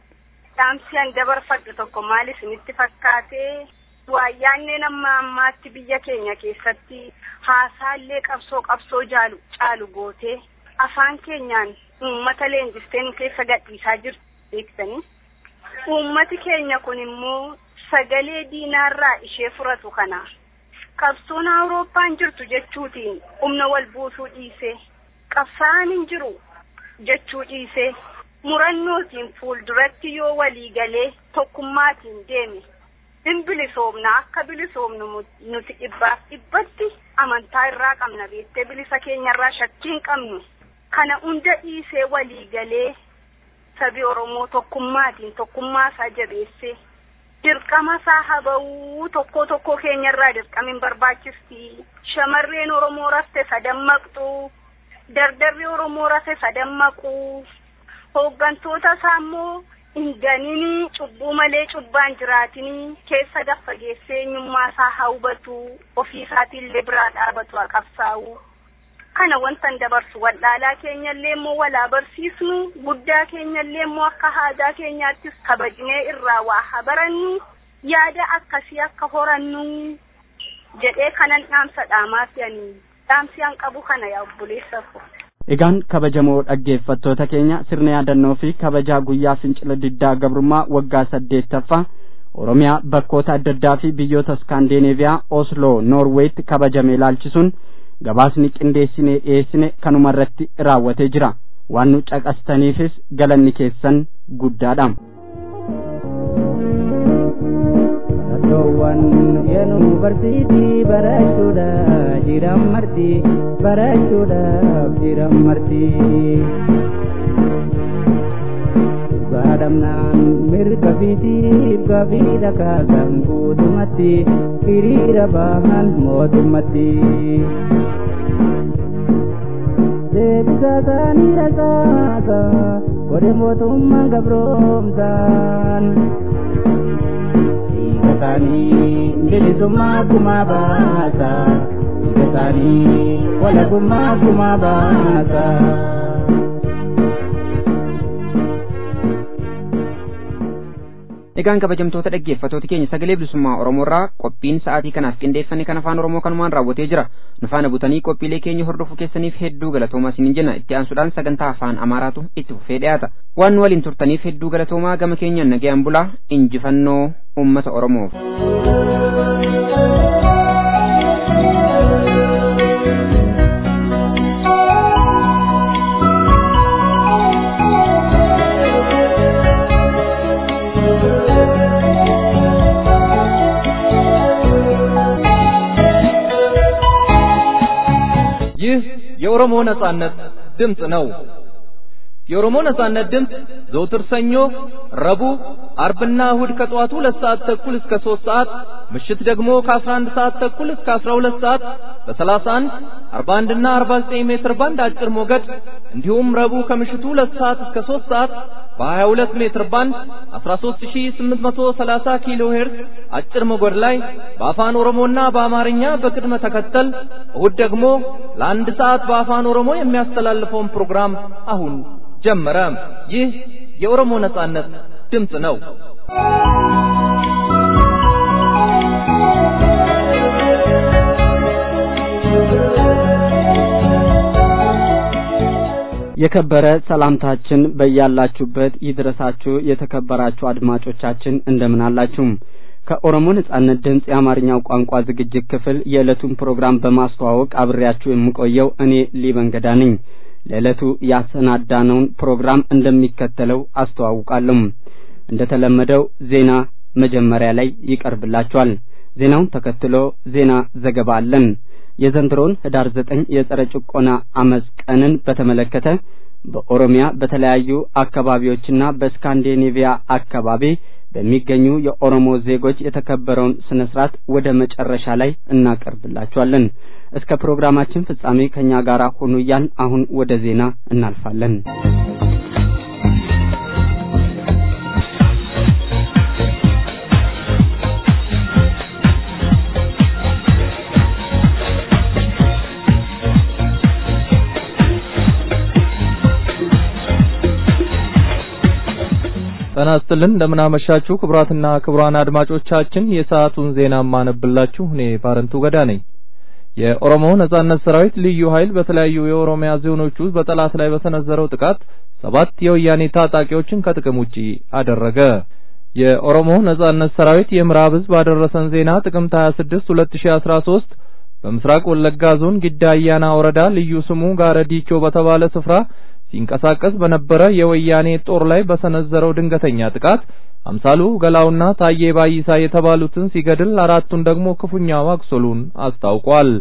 Dhaamsi an dabarfadhu tokko maal isinitti fakkaatee waayyaanneen amma ammaatti biyya keenya keessatti haasaallee qabsoo qabsoo jaalu caalu gootee afaan keenyaan uummata leenjistee nu keessa gadhiisaa jirtu beektanii. Uummati keenya kun immoo sagalee diinaarraa ishee furatu kana. Qabsoon Awurooppaan jirtu jechuutiin humna wal buusuu dhiisee qabsaa'aan hin jiru jechuu dhiisee murannootiin fuulduratti yoo walii galee tokkummaatiin deeme hin bilisoomna akka bilisoomnu nuti dhibbaaf dhibbatti amantaa irraa qabna beektee bilisa keenyarraa shakkii hin qabnu. kana hunda dhiisee walii galee sabi Oromoo tokkummaatiin tokkummaa isaa jabeessee dirqama isaa haba'uu tokko tokko keenyarraa dirqamiin barbaachisti. Shamarreen Oromoo rafte sadammaqxu. Dardarri Oromoo rafe sadammaqu. Hooggantoota isaa immoo hin ganini cubbuu malee cubbaan jiraatini keessa gaffa geessee eenyummaa isaa haa hubatu ofii isaatiillee biraa dhaabatu haa qabsaa'u. Kana wantan dabarsu wallaalaa keenyallee immoo walaa barsiisnu guddaa keenyallee immoo akka haadaa keenyaattis kabajnee irraa waa haa barannu yaada akkasii akka horannu jedhee kanan dhaamsa dhaamaaf yaanii dhaamsi an qabu kana yaa obboleessa ko. Egaan kabajamoo dhaggeeffattoota keenya sirna yaadannoo fi kabajaa guyyaa fincila diddaa gabrummaa waggaa saddeettaffaa Oromiyaa bakkoota adda addaa fi biyyoota Skandinaaviyaa Osloo Noorweetti kabajame ilaalchisuun gabaasni qindeessinee dhiyeessine kanuma irratti raawwatee jira. Waan nu caqastaniifis galanni keessan guddaadha. Iddoowwan yuunivarsiitii barachuudhaaf jiran marti barachuudhaaf jiran marti. Baadhamnaan mirga fiitiif gaaffii dhagaasan guutumatti hiriira bahan mootummatti. Deebisa isaanii rasaasa godhe mootummaan gabroomsaan. Kasani bilisummaa gumaa baasa. Kasani walabummaa gumaa baasa. Egaan kabajamtoota dhaggeeffattoota keenya sagalee bilisummaa Oromoo irraa qophiin sa'aatii kanaaf qindeeffame kan afaan Oromoo kanumaan raawwatee jira. Nu faana butanii qophiilee keenya hordofuu keessaniif hedduu galatoomaa isiniin jenna. Itti aansuudhaan sagantaa afaan Amaaraatu itti fufee dhiyaata. Waan nu waliin turtaniif hedduu galatoomaa gama keenyaan nagayaan bulaa injifannoo uummata Oromoof. ይህ የኦሮሞ ነጻነት ድምፅ ነው። የኦሮሞ ነጻነት ድምፅ ዘውትር ሰኞ፣ ረቡዕ፣ አርብና እሁድ ከጠዋቱ ሁለት ሰዓት ተኩል እስከ ሦስት ሰዓት ምሽት ደግሞ ከአስራ አንድ ሰዓት ተኩል እስከ አስራ ሁለት ሰዓት በሰላሳ አንድ አርባ አንድና አርባ ዘጠኝ ሜትር ባንድ አጭር ሞገድ እንዲሁም ረቡዕ ከምሽቱ ሁለት ሰዓት እስከ ሦስት ሰዓት በሀያ ሁለት ሜትር ባንድ አስራ ሦስት ሺህ ስምንት መቶ ሰላሳ ኪሎ ሄርዝ አጭር ሞገድ ላይ በአፋን ኦሮሞና በአማርኛ በቅድመ ተከተል እሁድ ደግሞ ለአንድ ሰዓት በአፋን ኦሮሞ የሚያስተላልፈውን ፕሮግራም አሁን ጀመረ። ይህ የኦሮሞ ነጻነት ድምፅ ነው። የከበረ ሰላምታችን በያላችሁበት ይድረሳችሁ። የተከበራችሁ አድማጮቻችን እንደምን አላችሁ? ከኦሮሞ ነጻነት ድምፅ የአማርኛው ቋንቋ ዝግጅት ክፍል የዕለቱን ፕሮግራም በማስተዋወቅ አብሬያችሁ የምቆየው እኔ ሊበንገዳ ነኝ። ለዕለቱ ያሰናዳነውን ፕሮግራም እንደሚከተለው አስተዋውቃለሁ። እንደተለመደው ዜና መጀመሪያ ላይ ይቀርብላችኋል። ዜናውን ተከትሎ ዜና ዘገባ አለን። የዘንድሮውን ህዳር ዘጠኝ የጸረ ጭቆና አመፅ ቀንን በተመለከተ በኦሮሚያ በተለያዩ አካባቢዎችና በስካንዲኔቪያ አካባቢ በሚገኙ የኦሮሞ ዜጎች የተከበረውን ስነ ስርዓት ወደ መጨረሻ ላይ እናቀርብላችኋለን። እስከ ፕሮግራማችን ፍጻሜ ከኛ ጋር ሁኑ እያልን አሁን ወደ ዜና እናልፋለን። ጤና ይስጥልን እንደምን አመሻችሁ ክቡራትና ክቡራን አድማጮቻችን የሰዓቱን ዜና ማነብላችሁ እኔ ባረንቱ ገዳ ነኝ። የኦሮሞ ነጻነት ሰራዊት ልዩ ኃይል በተለያዩ የኦሮሚያ ዞኖች ውስጥ በጠላት ላይ በሰነዘረው ጥቃት ሰባት የወያኔ ታጣቂዎችን ከጥቅም ውጪ አደረገ። የኦሮሞ ነጻነት ሰራዊት የምዕራብ ህዝብ ባደረሰን ዜና ጥቅምት 26 2013 በምስራቅ ወለጋ ዞን ጊዳ አያና ወረዳ ልዩ ስሙ ጋረ ዲቾ በተባለ ስፍራ ሲንቀሳቀስ በነበረ የወያኔ ጦር ላይ በሰነዘረው ድንገተኛ ጥቃት አምሳሉ ገላውና ታዬ ባይሳ የተባሉትን ሲገድል አራቱን ደግሞ ክፉኛ ማቁሰሉን አስታውቋል።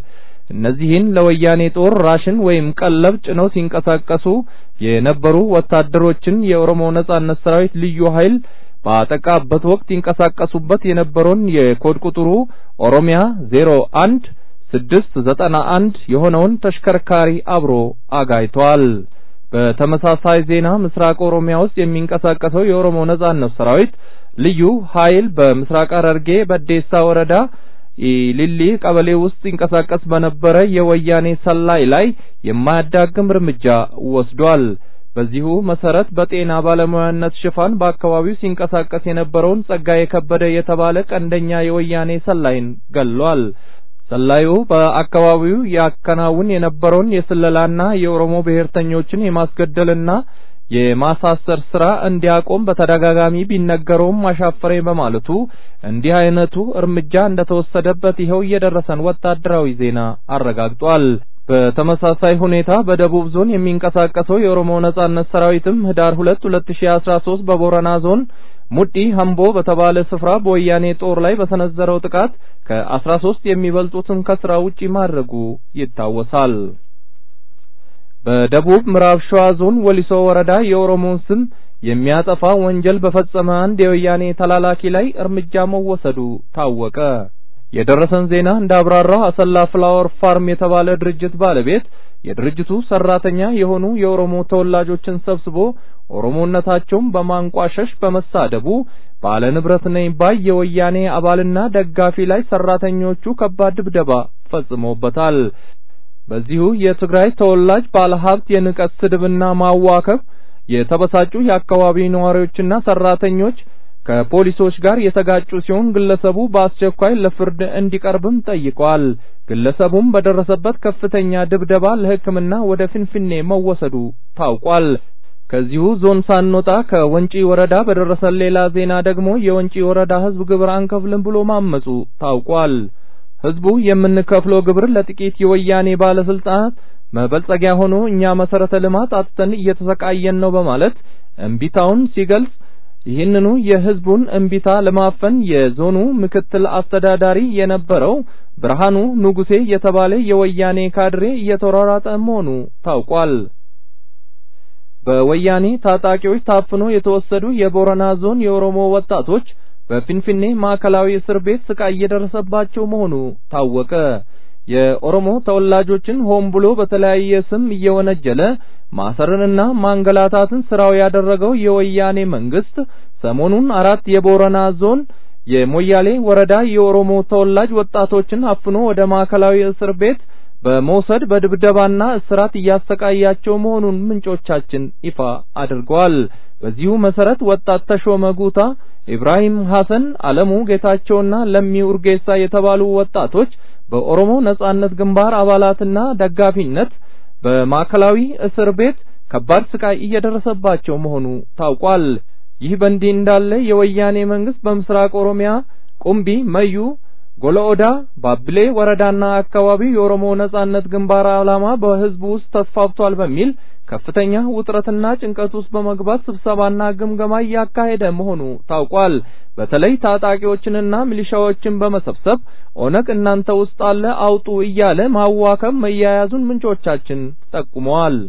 እነዚህን ለወያኔ ጦር ራሽን ወይም ቀለብ ጭነው ሲንቀሳቀሱ የነበሩ ወታደሮችን የኦሮሞ ነጻነት ሰራዊት ልዩ ኃይል ባጠቃበት ወቅት ይንቀሳቀሱበት የነበረውን የኮድ ቁጥሩ ኦሮሚያ ዜሮ አንድ ስድስት ዘጠና አንድ የሆነውን ተሽከርካሪ አብሮ አጋይቷል። በተመሳሳይ ዜና ምስራቅ ኦሮሚያ ውስጥ የሚንቀሳቀሰው የኦሮሞ ነጻነት ሰራዊት ልዩ ኃይል በምስራቅ ሐረርጌ በዴሳ ወረዳ ኢሊሊ ቀበሌ ውስጥ ይንቀሳቀስ በነበረ የወያኔ ሰላይ ላይ የማያዳግም እርምጃ ወስዷል። በዚሁ መሰረት በጤና ባለሙያነት ሽፋን በአካባቢው ሲንቀሳቀስ የነበረውን ጸጋዬ ከበደ የተባለ ቀንደኛ የወያኔ ሰላይን ገሏል። ሰላዩ በአካባቢው ያከናውን የነበረውን የስለላና የኦሮሞ ብሔርተኞችን የማስገደልና የማሳሰር ስራ እንዲያቆም በተደጋጋሚ ቢነገረውም አሻፈረኝ በማለቱ እንዲህ አይነቱ እርምጃ እንደተወሰደበት ይኸው የደረሰን ወታደራዊ ዜና አረጋግጧል። በተመሳሳይ ሁኔታ በደቡብ ዞን የሚንቀሳቀሰው የኦሮሞ ነጻነት ሰራዊትም ህዳር ሁለት ሁለት ሺ አስራ ሶስት በቦረና ዞን ሙዲ ሀምቦ በተባለ ስፍራ በወያኔ ጦር ላይ በሰነዘረው ጥቃት ከአስራ ሶስት የሚበልጡትን ከስራ ውጪ ማድረጉ ይታወሳል። በደቡብ ምዕራብ ሸዋ ዞን ወሊሶ ወረዳ የኦሮሞን ስም የሚያጠፋ ወንጀል በፈጸመ አንድ የወያኔ ተላላኪ ላይ እርምጃ መወሰዱ ታወቀ። የደረሰን ዜና እንዳብራራው አሰላ ፍላወር ፋርም የተባለ ድርጅት ባለቤት የድርጅቱ ሰራተኛ የሆኑ የኦሮሞ ተወላጆችን ሰብስቦ ኦሮሞነታቸውን በማንቋሸሽ በመሳደቡ ባለ ንብረት ነኝ ባይ የወያኔ አባልና ደጋፊ ላይ ሰራተኞቹ ከባድ ድብደባ ፈጽመውበታል። በዚሁ የትግራይ ተወላጅ ባለሀብት የንቀት ስድብና ማዋከብ የተበሳጩ የአካባቢ ነዋሪዎችና ሰራተኞች ከፖሊሶች ጋር የተጋጩ ሲሆን ግለሰቡ በአስቸኳይ ለፍርድ እንዲቀርብም ጠይቋል። ግለሰቡም በደረሰበት ከፍተኛ ድብደባ ለሕክምና ወደ ፊንፊኔ መወሰዱ ታውቋል። ከዚሁ ዞን ሳንወጣ ከወንጪ ወረዳ በደረሰን ሌላ ዜና ደግሞ የወንጪ ወረዳ ሕዝብ ግብር አንከፍልም ብሎ ማመጹ ታውቋል። ሕዝቡ የምንከፍለው ግብር ለጥቂት የወያኔ ባለስልጣናት መበልጸጊያ ሆኖ እኛ መሰረተ ልማት አጥተን እየተሰቃየን ነው በማለት እምቢታውን ሲገልጽ ይህንኑ የህዝቡን እምቢታ ለማፈን የዞኑ ምክትል አስተዳዳሪ የነበረው ብርሃኑ ንጉሴ የተባለ የወያኔ ካድሬ እየተሯሯጠ መሆኑ ታውቋል። በወያኔ ታጣቂዎች ታፍኖ የተወሰዱ የቦረና ዞን የኦሮሞ ወጣቶች በፊንፊኔ ማዕከላዊ እስር ቤት ስቃይ እየደረሰባቸው መሆኑ ታወቀ። የኦሮሞ ተወላጆችን ሆን ብሎ በተለያየ ስም እየወነጀለ ማሰርንና ማንገላታትን ስራው ያደረገው የወያኔ መንግስት ሰሞኑን አራት የቦረና ዞን የሞያሌ ወረዳ የኦሮሞ ተወላጅ ወጣቶችን አፍኖ ወደ ማዕከላዊ እስር ቤት በመውሰድ በድብደባና እስራት እያሰቃያቸው መሆኑን ምንጮቻችን ይፋ አድርገዋል። በዚሁ መሰረት ወጣት ተሾመ ጉታ፣ ኢብራሂም ሐሰን፣ አለሙ ጌታቸውና ለሚ ኡርጌሳ የተባሉ ወጣቶች በኦሮሞ ነጻነት ግንባር አባላትና ደጋፊነት በማዕከላዊ እስር ቤት ከባድ ስቃይ እየደረሰባቸው መሆኑ ታውቋል። ይህ በእንዲህ እንዳለ የወያኔ መንግስት በምስራቅ ኦሮሚያ ቁምቢ፣ መዩ፣ ጎለኦዳ፣ ባብሌ ወረዳና አካባቢው የኦሮሞ ነጻነት ግንባር ዓላማ በህዝቡ ውስጥ ተስፋፍቷል በሚል ከፍተኛ ውጥረትና ጭንቀት ውስጥ በመግባት ስብሰባና ግምገማ እያካሄደ መሆኑ ታውቋል። በተለይ ታጣቂዎችንና ሚሊሻዎችን በመሰብሰብ ኦነግ እናንተ ውስጥ አለ አውጡ እያለ ማዋከብ መያያዙን ምንጮቻችን ጠቁመዋል።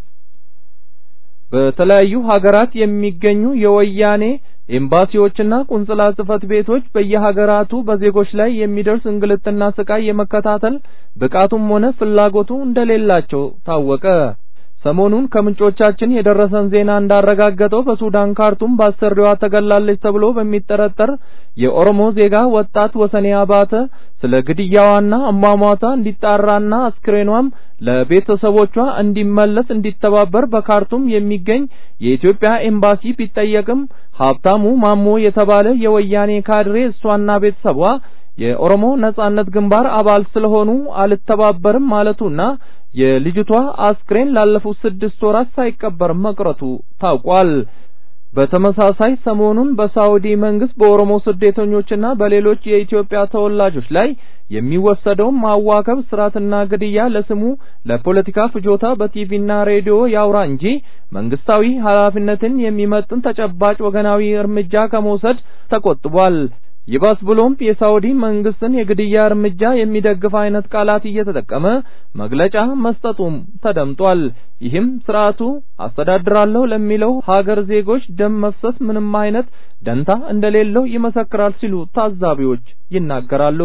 በተለያዩ ሀገራት የሚገኙ የወያኔ ኤምባሲዎችና ቁንጽላ ጽህፈት ቤቶች በየሀገራቱ በዜጎች ላይ የሚደርስ እንግልትና ስቃይ የመከታተል ብቃቱም ሆነ ፍላጎቱ እንደሌላቸው ታወቀ። ሰሞኑን ከምንጮቻችን የደረሰን ዜና እንዳረጋገጠው በሱዳን ካርቱም በአሰሪዋ ተገላለች ተብሎ በሚጠረጠር የኦሮሞ ዜጋ ወጣት ወሰኔ አባተ ስለ ግድያዋና አሟሟቷ እንዲጣራና አስክሬኗም ለቤተሰቦቿ እንዲመለስ እንዲተባበር በካርቱም የሚገኝ የኢትዮጵያ ኤምባሲ ቢጠየቅም ሀብታሙ ማሞ የተባለ የወያኔ ካድሬ እሷና ቤተሰቧ የኦሮሞ ነጻነት ግንባር አባል ስለሆኑ አልተባበርም ማለቱና የልጅቷ አስክሬን ላለፉት ስድስት ወራት ሳይቀበር መቅረቱ ታውቋል። በተመሳሳይ ሰሞኑን በሳውዲ መንግስት በኦሮሞ ስደተኞችና በሌሎች የኢትዮጵያ ተወላጆች ላይ የሚወሰደውን ማዋከብ፣ ስራትና ግድያ ለስሙ ለፖለቲካ ፍጆታ በቲቪና ሬዲዮ ያውራ እንጂ መንግስታዊ ኃላፊነትን የሚመጥን ተጨባጭ ወገናዊ እርምጃ ከመውሰድ ተቆጥቧል። ይባስ ብሎም የሳውዲ መንግስትን የግድያ እርምጃ የሚደግፍ አይነት ቃላት እየተጠቀመ መግለጫ መስጠቱም ተደምጧል። ይህም ስርዓቱ አስተዳድራለሁ ለሚለው ሀገር ዜጎች ደም መፍሰስ ምንም አይነት ደንታ እንደሌለው ይመሰክራል ሲሉ ታዛቢዎች ይናገራሉ።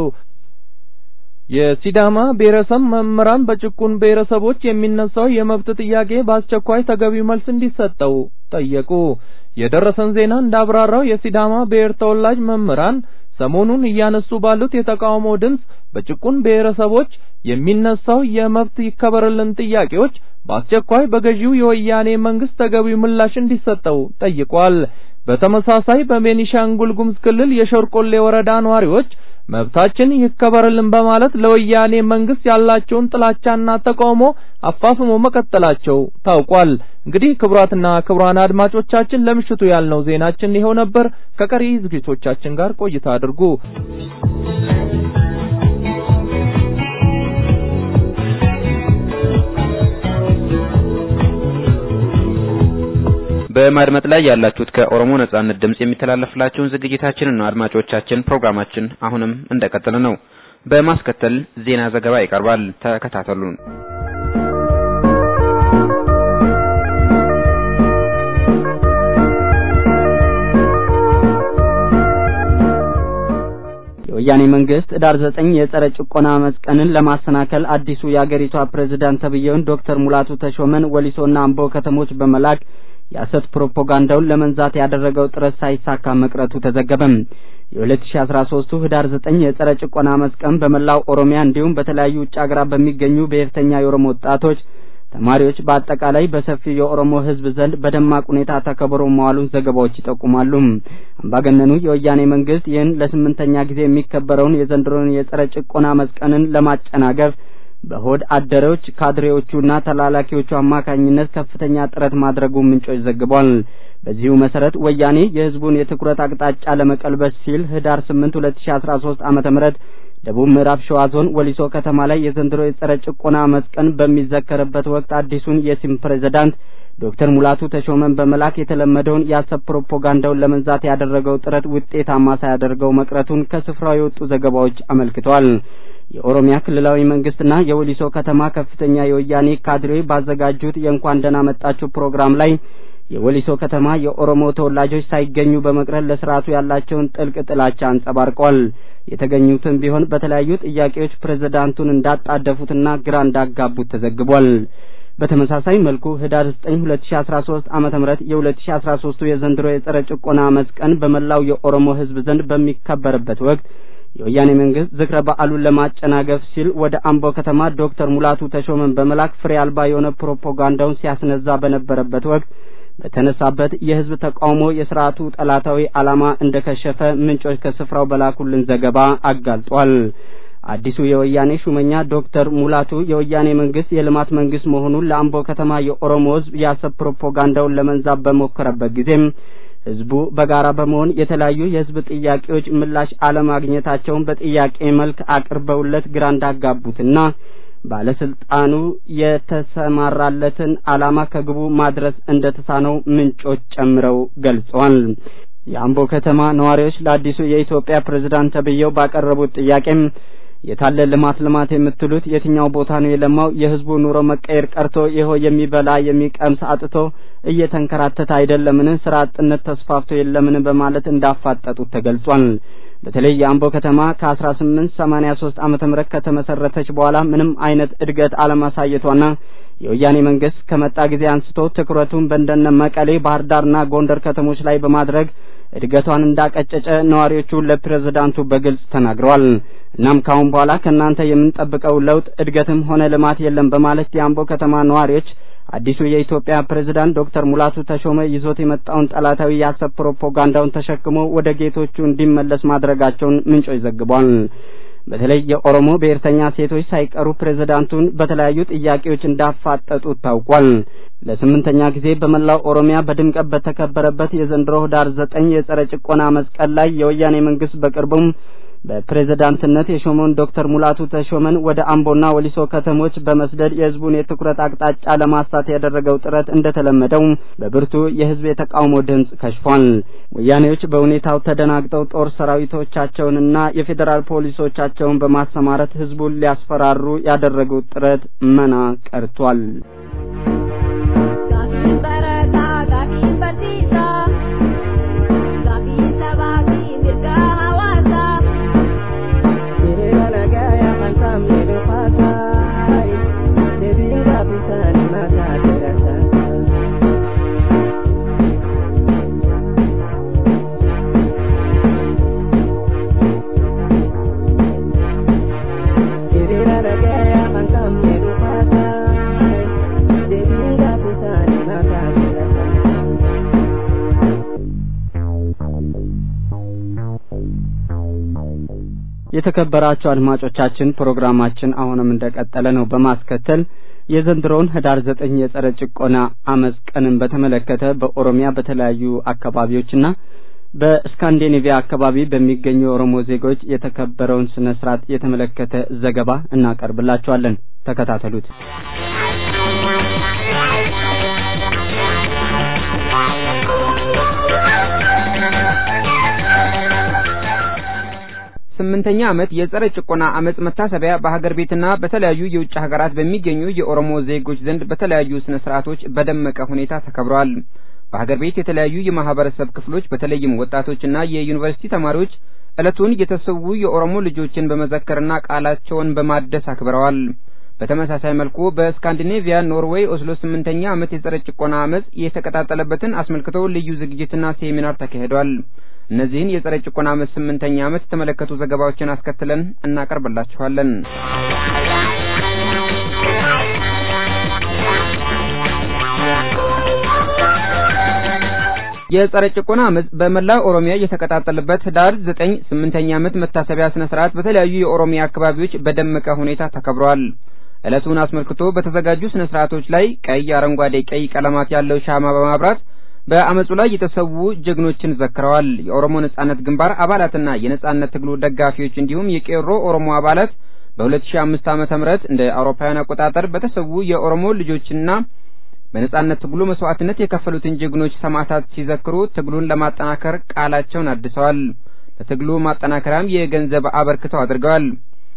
የሲዳማ ብሔረሰብ መምህራን በጭቁን ብሔረሰቦች የሚነሳው የመብት ጥያቄ በአስቸኳይ ተገቢው መልስ እንዲሰጠው ጠየቁ። የደረሰን ዜና እንዳብራራው የሲዳማ ብሔር ተወላጅ መምህራን ሰሞኑን እያነሱ ባሉት የተቃውሞ ድምፅ በጭቁን ብሔረሰቦች የሚነሳው የመብት ይከበርልን ጥያቄዎች በአስቸኳይ በገዢው የወያኔ መንግስት ተገቢው ምላሽ እንዲሰጠው ጠይቋል። በተመሳሳይ በቤኒሻንጉል ጉሙዝ ክልል የሸርቆሌ ወረዳ ነዋሪዎች መብታችን ይከበርልን በማለት ለወያኔ መንግስት ያላቸውን ጥላቻና ተቃውሞ አፋፍሞ መቀጠላቸው ታውቋል። እንግዲህ ክቡራትና ክቡራን አድማጮቻችን ለምሽቱ ያልነው ዜናችን ይኸው ነበር። ከቀሪ ዝግጅቶቻችን ጋር ቆይታ አድርጉ። በማድመጥ ላይ ያላችሁት ከኦሮሞ ነጻነት ድምጽ የሚተላለፍላችሁን ዝግጅታችንን ነው። አድማጮቻችን ፕሮግራማችን አሁንም እንደቀጠለ ነው። በማስከተል ዜና ዘገባ ይቀርባል። ተከታተሉን። የወያኔ መንግስት ዳር ዘጠኝ የጸረ ጭቆና አመፅ ቀንን ለማሰናከል አዲሱ የአገሪቷ ፕሬዝዳንት ተብዬውን ዶክተር ሙላቱ ተሾመን ወሊሶና አምቦ ከተሞች በመላክ የሐሰት ፕሮፓጋንዳውን ለመንዛት ያደረገው ጥረት ሳይሳካ መቅረቱ ተዘገበም። የ2013ቱ ህዳር 9 የጸረ ጭቆና አመፅ ቀን በመላው ኦሮሚያ እንዲሁም በተለያዩ ውጭ ሀገራት በሚገኙ ብሔርተኛ የኦሮሞ ወጣቶች፣ ተማሪዎች በአጠቃላይ በሰፊው የኦሮሞ ህዝብ ዘንድ በደማቅ ሁኔታ ተከብሮ መዋሉን ዘገባዎች ይጠቁማሉ። አምባገነኑ የወያኔ መንግስት ይህን ለስምንተኛ ጊዜ የሚከበረውን የዘንድሮን የጸረ ጭቆና አመፅ ቀንን ለማጨናገፍ በሆድ አደሮች ካድሬዎቹና ተላላኪዎቹ አማካኝነት ከፍተኛ ጥረት ማድረጉ ምንጮች ዘግቧል። በዚሁ መሰረት ወያኔ የህዝቡን የትኩረት አቅጣጫ ለመቀልበስ ሲል ህዳር 8 2013 ዓመተ ምህረት ደቡብ ምዕራብ ሸዋ ዞን ወሊሶ ከተማ ላይ የዘንድሮ የጸረ ጭቆና አመፅ ቀን በሚዘከርበት ወቅት አዲሱን የሲም ፕሬዝዳንት ዶክተር ሙላቱ ተሾመን በመላክ የተለመደውን የሐሰት ፕሮፓጋንዳውን ለመንዛት ያደረገው ጥረት ውጤታማ ሳያደርገው መቅረቱን ከስፍራው የወጡ ዘገባዎች አመልክተዋል። የኦሮሚያ ክልላዊ መንግስትና የወሊሶ ከተማ ከፍተኛ የወያኔ ካድሬ ባዘጋጁት የእንኳን ደህና መጣችሁ ፕሮግራም ላይ የወሊሶ ከተማ የኦሮሞ ተወላጆች ሳይገኙ በመቅረት ለስርዓቱ ያላቸውን ጥልቅ ጥላቻ አንጸባርቀዋል። የተገኙትም ቢሆን በተለያዩ ጥያቄዎች ፕሬዝዳንቱን እንዳጣደፉትና ግራ እንዳጋቡት ተዘግቧል። በተመሳሳይ መልኩ ህዳር 9 2013 ዓመተ ምህረት የ2013ቱ የዘንድሮ የጸረ ጭቆና አመፅ ቀን በመላው የኦሮሞ ህዝብ ዘንድ በሚከበርበት ወቅት የወያኔ መንግስት ዝክረ በዓሉን ለማጨናገፍ ሲል ወደ አምቦ ከተማ ዶክተር ሙላቱ ተሾመን በመላክ ፍሬ አልባ የሆነ ፕሮፓጋንዳውን ሲያስነዛ በነበረበት ወቅት በተነሳበት የህዝብ ተቃውሞ የስርዓቱ ጠላታዊ ዓላማ እንደከሸፈ ምንጮች ከስፍራው በላኩልን ዘገባ አጋልጧል። አዲሱ የወያኔ ሹመኛ ዶክተር ሙላቱ የወያኔ መንግስት የልማት መንግስት መሆኑን ለአምቦ ከተማ የኦሮሞ ህዝብ የሐሰት ፕሮፓጋንዳውን ለመንዛብ በሞከረበት ጊዜም ህዝቡ በጋራ በመሆን የተለያዩ የህዝብ ጥያቄዎች ምላሽ አለማግኘታቸውን በጥያቄ መልክ አቅርበውለት ግራ እንዳጋቡትና ባለስልጣኑ የተሰማራለትን ዓላማ ከግቡ ማድረስ እንደተሳነው ምንጮች ጨምረው ገልጸዋል። የአምቦ ከተማ ነዋሪዎች ለአዲሱ የኢትዮጵያ ፕሬዝዳንት ተብዬው ባቀረቡት ጥያቄም የታለ ልማት ልማት የምትሉት የትኛው ቦታ ነው የለማው? የህዝቡ ኑሮ መቀየር ቀርቶ ይኸው የሚበላ የሚቀምስ አጥቶ እየተንከራተተ አይደለምን? ስራ አጥነት ተስፋፍቶ የለምን? በማለት እንዳፋጠጡት ተገልጿል። በተለይ የአምቦ ከተማ ከ1883 ዓመተ ምህረት ከተመሰረተች በኋላ ምንም አይነት እድገት አለማሳየቷና የወያኔ መንግስት ከመጣ ጊዜ አንስቶ ትኩረቱን በእንደነ መቀሌ፣ ባህር ዳርና ጎንደር ከተሞች ላይ በማድረግ እድገቷን እንዳቀጨጨ ነዋሪዎቹ ለፕሬዝዳንቱ በግልጽ ተናግረዋል። እናም ካሁን በኋላ ከእናንተ የምንጠብቀው ለውጥ እድገትም ሆነ ልማት የለም በማለት የአምቦ ከተማ ነዋሪዎች አዲሱ የኢትዮጵያ ፕሬዝዳንት ዶክተር ሙላቱ ተሾመ ይዞት የመጣውን ጠላታዊ የሐሰት ፕሮፓጋንዳውን ተሸክሞ ወደ ጌቶቹ እንዲመለስ ማድረጋቸውን ምንጮች ዘግቧል። በተለይ የኦሮሞ ብሔርተኛ ሴቶች ሳይቀሩ ፕሬዝዳንቱን በተለያዩ ጥያቄዎች እንዳፋጠጡት ታውቋል። ለስምንተኛ ጊዜ በመላው ኦሮሚያ በድምቀት በተከበረበት የዘንድሮ ህዳር ዘጠኝ የጸረ ጭቆና መስቀል ላይ የወያኔ መንግስት በቅርቡም በፕሬዝዳንትነት የሾመውን ዶክተር ሙላቱ ተሾመን ወደ አምቦና ወሊሶ ከተሞች በመስደድ የህዝቡን የትኩረት አቅጣጫ ለማሳት ያደረገው ጥረት እንደተለመደው በብርቱ የህዝብ የተቃውሞ ድምፅ ከሽፏል። ወያኔዎች በሁኔታው ተደናግጠው ጦር ሰራዊቶቻቸውንና የፌዴራል ፖሊሶቻቸውን በማሰማረት ህዝቡን ሊያስፈራሩ ያደረጉት ጥረት መና ቀርቷል። የተከበራችሁ አድማጮቻችን ፕሮግራማችን አሁንም እንደቀጠለ ነው። በማስከተል የዘንድሮውን ህዳር ዘጠኝ የጸረ ጭቆና አመፅ ቀንን በተመለከተ በኦሮሚያ በተለያዩ አካባቢዎችና በስካንዲኔቪያ አካባቢ በሚገኙ የኦሮሞ ዜጎች የተከበረውን ስነ ስርዓት የተመለከተ ዘገባ እናቀርብላችኋለን። ተከታተሉት። ስምንተኛ ዓመት የጸረ ጭቆና አመጽ መታሰቢያ በሀገር ቤትና በተለያዩ የውጭ ሀገራት በሚገኙ የኦሮሞ ዜጎች ዘንድ በተለያዩ ስነ ስርዓቶች በደመቀ ሁኔታ ተከብሯል። በሀገር ቤት የተለያዩ የማህበረሰብ ክፍሎች በተለይም ወጣቶችና የዩኒቨርሲቲ ተማሪዎች ዕለቱን የተሰዉ የኦሮሞ ልጆችን በመዘከርና ቃላቸውን በማደስ አክብረዋል። በተመሳሳይ መልኩ በስካንዲኔቪያ ኖርዌይ ኦስሎ ስምንተኛ ዓመት የጸረ ጭቆና አመጽ የተቀጣጠለበትን አስመልክቶ ልዩ ዝግጅትና ሴሚናር ተካሂዷል። እነዚህን የጸረ ጭቆና አመጽ ስምንተኛ ዓመት የተመለከቱ ዘገባዎችን አስከትለን እናቀርብላችኋለን። የጸረ ጭቆና አመጽ በመላው ኦሮሚያ የተቀጣጠለበት ህዳር ዘጠኝ ስምንተኛ ዓመት መታሰቢያ ስነ ስርዓት በተለያዩ የኦሮሚያ አካባቢዎች በደመቀ ሁኔታ ተከብሯል። ዕለቱን አስመልክቶ በተዘጋጁ ስነ ስርዓቶች ላይ ቀይ፣ አረንጓዴ፣ ቀይ ቀለማት ያለው ሻማ በማብራት በአመጹ ላይ የተሰዉ ጀግኖችን ዘክረዋል። የኦሮሞ ነጻነት ግንባር አባላትና የነጻነት ትግሉ ደጋፊዎች እንዲሁም የቄሮ ኦሮሞ አባላት በ2005 ዓመተ ምህረት እንደ አውሮፓውያን አቆጣጠር በተሰዉ የኦሮሞ ልጆችና በነጻነት ትግሉ መስዋዕትነት የከፈሉትን ጀግኖች ሰማዕታት ሲዘክሩ ትግሉን ለማጠናከር ቃላቸውን አድሰዋል። ለትግሉ ማጠናከሪያም የገንዘብ አበርክተው አድርገዋል።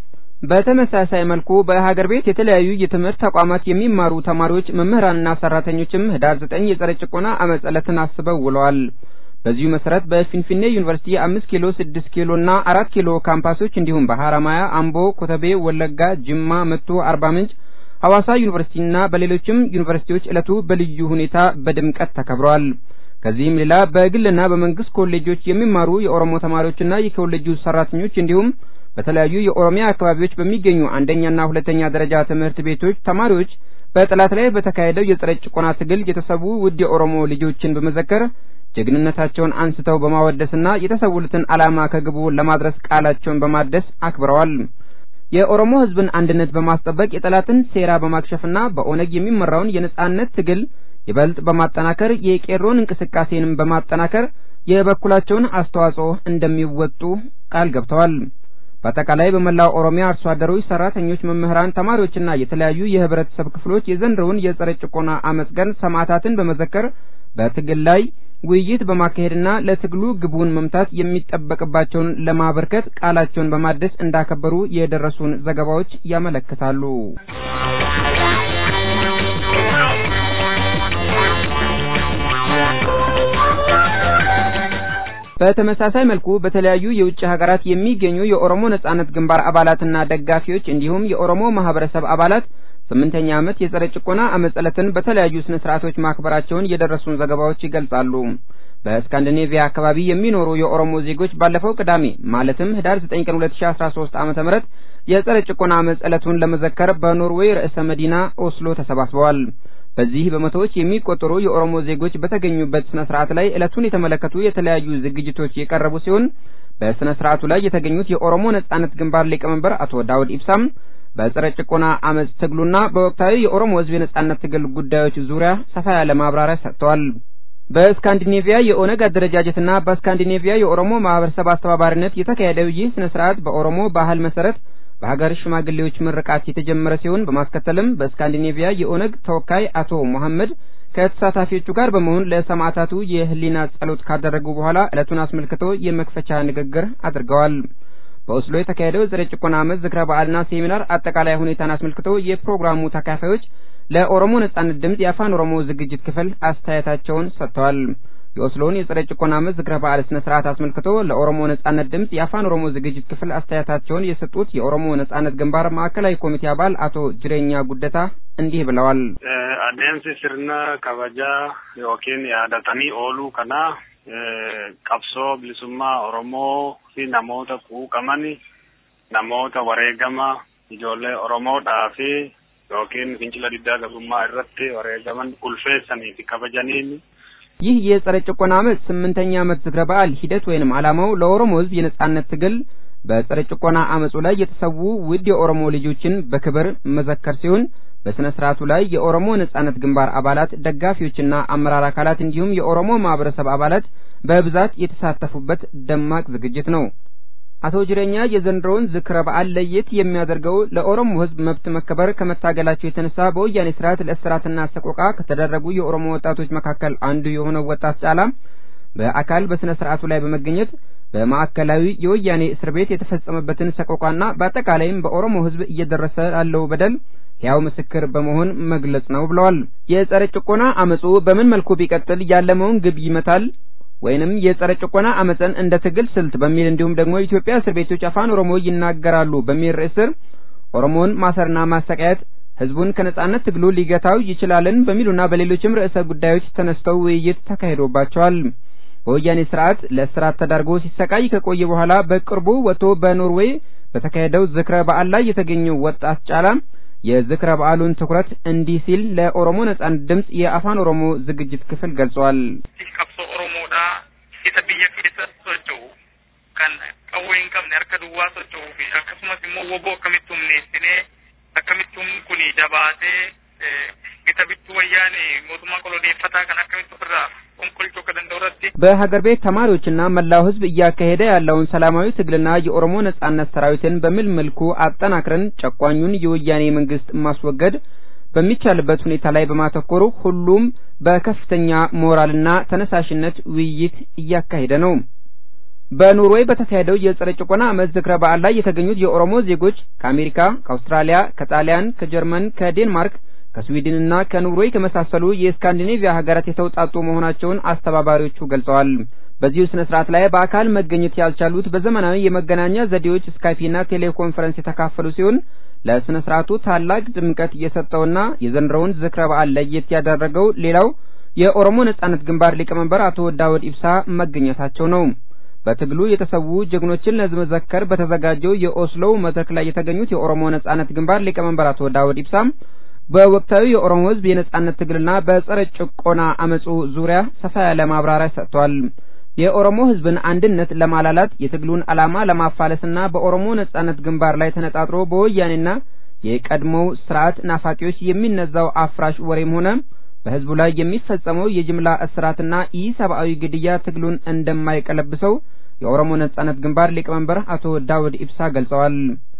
በተመሳሳይ መልኩ በሀገር ቤት የተለያዩ የትምህርት ተቋማት የሚማሩ ተማሪዎች፣ መምህራንና ሰራተኞችም ህዳር ዘጠኝ የጸረ ጭቆና አመጽ ዕለትን አስበው ውለዋል። በዚሁ መሰረት በፊንፊኔ ዩኒቨርሲቲ አምስት ኪሎ ስድስት ኪሎ እና አራት ኪሎ ካምፓሶች እንዲሁም በሀረማያ፣ አምቦ፣ ኮተቤ፣ ወለጋ፣ ጅማ፣ መቱ፣ አርባ ምንጭ ሐዋሳ ዩኒቨርሲቲና በሌሎችም ዩኒቨርሲቲዎች ዕለቱ በልዩ ሁኔታ በድምቀት ተከብሯል። ከዚህም ሌላ በግልና በመንግስት ኮሌጆች የሚማሩ የኦሮሞ ተማሪዎችና የኮሌጁ ሰራተኞች እንዲሁም በተለያዩ የኦሮሚያ አካባቢዎች በሚገኙ አንደኛና ሁለተኛ ደረጃ ትምህርት ቤቶች ተማሪዎች በጠላት ላይ በተካሄደው የጸረ ጭቆና ትግል የተሰዉ ውድ የኦሮሞ ልጆችን በመዘከር ጀግንነታቸውን አንስተው በማወደስና የተሰውሉትን ዓላማ ከግቡ ለማድረስ ቃላቸውን በማደስ አክብረዋል። የኦሮሞ ሕዝብን አንድነት በማስጠበቅ የጠላትን ሴራ በማክሸፍና በኦነግ የሚመራውን የነጻነት ትግል ይበልጥ በማጠናከር የቄሮን እንቅስቃሴንም በማጠናከር የበኩላቸውን አስተዋጽኦ እንደሚወጡ ቃል ገብተዋል። በአጠቃላይ በመላው ኦሮሚያ አርሶ አደሮች፣ ሰራተኞች፣ መምህራን፣ ተማሪዎችና የተለያዩ የህብረተሰብ ክፍሎች የዘንድሮውን የጸረ ጭቆና አመጽ ቀን ሰማዕታትን በመዘከር በትግል ላይ ውይይት በማካሄድና ለትግሉ ግቡን መምታት የሚጠበቅባቸውን ለማበርከት ቃላቸውን በማደስ እንዳከበሩ የደረሱን ዘገባዎች ያመለክታሉ። በተመሳሳይ መልኩ በተለያዩ የውጭ ሀገራት የሚገኙ የኦሮሞ ነጻነት ግንባር አባላትና ደጋፊዎች እንዲሁም የኦሮሞ ማህበረሰብ አባላት ስምንተኛ ዓመት የጸረ ጭቆና አመጽ ዕለትን በተለያዩ ስነ ስርዓቶች ማክበራቸውን የደረሱን ዘገባዎች ይገልጻሉ። በስካንዲኔቪያ አካባቢ የሚኖሩ የኦሮሞ ዜጎች ባለፈው ቅዳሜ ማለትም ህዳር 9 ቀን 2013 ዓመተ ምህረት የጸረ ጭቆና አመጽ ዕለቱን ለመዘከር በኖርዌይ ርዕሰ መዲና ኦስሎ ተሰባስበዋል። በዚህ በመቶዎች የሚቆጠሩ የኦሮሞ ዜጎች በተገኙበት ስነ ስርዓት ላይ ዕለቱን የተመለከቱ የተለያዩ ዝግጅቶች የቀረቡ ሲሆን በስነ ስርዓቱ ላይ የተገኙት የኦሮሞ ነጻነት ግንባር ሊቀመንበር አቶ ዳውድ ኢብሳም በጸረ ጭቆና አመጽ ትግሉና በወቅታዊ የኦሮሞ ህዝብ የነጻነት ትግል ጉዳዮች ዙሪያ ሰፋ ያለ ማብራሪያ ሰጥተዋል። በስካንዲኔቪያ የኦነግ አደረጃጀትና በስካንዲኔቪያ የኦሮሞ ማህበረሰብ አስተባባሪነት የተካሄደው ይህ ስነ ስርዓት በኦሮሞ ባህል መሰረት በሀገር ሽማግሌዎች ምርቃት የተጀመረ ሲሆን በማስከተልም በስካንዲኔቪያ የኦነግ ተወካይ አቶ መሐመድ ከተሳታፊዎቹ ጋር በመሆን ለሰማዕታቱ የህሊና ጸሎት ካደረጉ በኋላ ዕለቱን አስመልክቶ የመክፈቻ ንግግር አድርገዋል። በኦስሎ የተካሄደው የጸረ ጭቆና ዓመት ዝክረ በዓልና ሴሚናር አጠቃላይ ሁኔታን አስመልክቶ የፕሮግራሙ ተካፋዮች ለኦሮሞ ነጻነት ድምፅ የአፋን ኦሮሞ ዝግጅት ክፍል አስተያየታቸውን ሰጥተዋል። የኦስሎውን የጸረ ጭቆና ዓመት ዝክረ በዓል ስነ ስርዓት አስመልክቶ ለኦሮሞ ነጻነት ድምፅ የአፋን ኦሮሞ ዝግጅት ክፍል አስተያየታቸውን የሰጡት የኦሮሞ ነጻነት ግንባር ማዕከላዊ ኮሚቴ አባል አቶ ጅሬኛ ጉደታ እንዲህ ብለዋል። adeemsi sirna kabajaa yookiin yaadatanii ooluu kana qabsoo bilisummaa Oromoo fi namoota quuqaman namoota wareegama ijoollee Oromoodhaa fi yookiin fincila diddaa gabrummaa irratti wareegaman ulfeessanii fi kabajaniin ይህ የጸረ ጭቆና ዓመት ስምንተኛ ዓመት ዝክረ በዓል ሂደት ወይንም ዓላማው ለኦሮሞ ሕዝብ የነጻነት ትግል በጸረ ጭቆና አመጹ ላይ የተሰዉ ውድ የኦሮሞ ልጆችን በክብር መዘከር ሲሆን በስነ ስርዓቱ ላይ የኦሮሞ ነጻነት ግንባር አባላት፣ ደጋፊዎችና አመራር አካላት እንዲሁም የኦሮሞ ማህበረሰብ አባላት በብዛት የተሳተፉበት ደማቅ ዝግጅት ነው። አቶ ጅሬኛ የዘንድሮውን ዝክረ በዓል ለየት የሚያደርገው ለኦሮሞ ህዝብ መብት መከበር ከመታገላቸው የተነሳ በወያኔ ስርዓት ለእስራትና ሰቆቃ ከተደረጉ የኦሮሞ ወጣቶች መካከል አንዱ የሆነው ወጣት ጫላ በአካል በስነ ስርዓቱ ላይ በመገኘት በማዕከላዊ የወያኔ እስር ቤት የተፈጸመበትን ሰቆቃና በአጠቃላይም በኦሮሞ ህዝብ እየደረሰ ያለው በደል ሕያው ምስክር በመሆን መግለጽ ነው ብለዋል። የጸረ ጭቆና አመጹ በምን መልኩ ቢቀጥል ያለመውን ግብ ይመታል ወይንም የጸረ ጭቆና አመፅን እንደ ትግል ስልት በሚል እንዲሁም ደግሞ የኢትዮጵያ እስር ቤቶች አፋን ኦሮሞ ይናገራሉ በሚል ርዕስ ስር ኦሮሞን ማሰርና ማሰቃየት ህዝቡን ከነጻነት ትግሉ ሊገታው ይችላልን በሚሉና በሌሎችም ርዕሰ ጉዳዮች ተነስተው ውይይት ተካሂዶባቸዋል። በወያኔ ስርዓት ለእስራት ተዳርጎ ሲሰቃይ ከቆየ በኋላ በቅርቡ ወጥቶ በኖርዌይ በተካሄደው ዝክረ በዓል ላይ የተገኘው ወጣት ጫላ የዝክረ በዓሉን ትኩረት እንዲህ ሲል ለኦሮሞ ነጻነት ድምፅ የአፋን ኦሮሞ ዝግጅት ክፍል ገልጿል። qabsoo oromoodha isa biyya keessa socho'u kan qawwee hin qabne harka duwwaa socho'uu fi akkasumas immoo woboo akkamitti humneessinee akkamitti humni kun jabaatee gita bittuu wayyaane mootummaa koloneeffataa kan akkamitti ofirraa qonqolchuu akka danda'u irratti በሀገር ቤት ተማሪዎችና መላው ህዝብ እያካሄደ ያለውን ሰላማዊ ትግልና የኦሮሞ ነጻነት ሰራዊትን በሚል መልኩ አጠናክረን ጨቋኙን የወያኔ መንግስት ማስወገድ በሚቻልበት ሁኔታ ላይ በማተኮሩ ሁሉም በከፍተኛ ሞራልና ተነሳሽነት ውይይት እያካሄደ ነው። በኖርዌይ በተካሄደው የጸረ ጭቆና ዓመት ዝክረ በዓል ላይ የተገኙት የኦሮሞ ዜጎች ከአሜሪካ፣ ከአውስትራሊያ፣ ከጣሊያን፣ ከጀርመን፣ ከዴንማርክ፣ ከስዊድንና ከኖርዌይ ከመሳሰሉ የስካንዲኔቪያ ሀገራት የተውጣጡ መሆናቸውን አስተባባሪዎቹ ገልጸዋል። በዚሁ ስነ ስርዓት ላይ በአካል መገኘት ያልቻሉት በዘመናዊ የመገናኛ ዘዴዎች ስካይፒና ቴሌኮንፈረንስ የተካፈሉ ሲሆን ለስነ ስርዓቱ ታላቅ ድምቀት የሰጠውና የዘንድሮውን ዝክረ በዓል ለየት ያደረገው ሌላው የኦሮሞ ነጻነት ግንባር ሊቀመንበር አቶ ዳውድ ኢብሳ መገኘታቸው ነው። በትግሉ የተሰዉ ጀግኖችን ለመዘከር በተዘጋጀው የኦስሎው መድረክ ላይ የተገኙት የኦሮሞ ነጻነት ግንባር ሊቀመንበር አቶ ዳውድ ኢብሳም በወቅታዊ የኦሮሞ ሕዝብ የነጻነት ትግልና በጸረ ጭቆና አመጹ ዙሪያ ሰፋ ያለ ማብራሪያ ሰጥቷል። የኦሮሞ ሕዝብን አንድነት ለማላላት የትግሉን ዓላማ ለማፋለስና በኦሮሞ ነጻነት ግንባር ላይ ተነጣጥሮ በወያኔና የቀድሞው ስርዓት ናፋቂዎች የሚነዛው አፍራሽ ወሬም ሆነ በህዝቡ ላይ የሚፈጸመው የጅምላ እስራትና ኢሰብአዊ ግድያ ትግሉን እንደማይቀለብሰው የኦሮሞ ነጻነት ግንባር ሊቀመንበር አቶ ዳውድ ኢብሳ ገልጸዋል።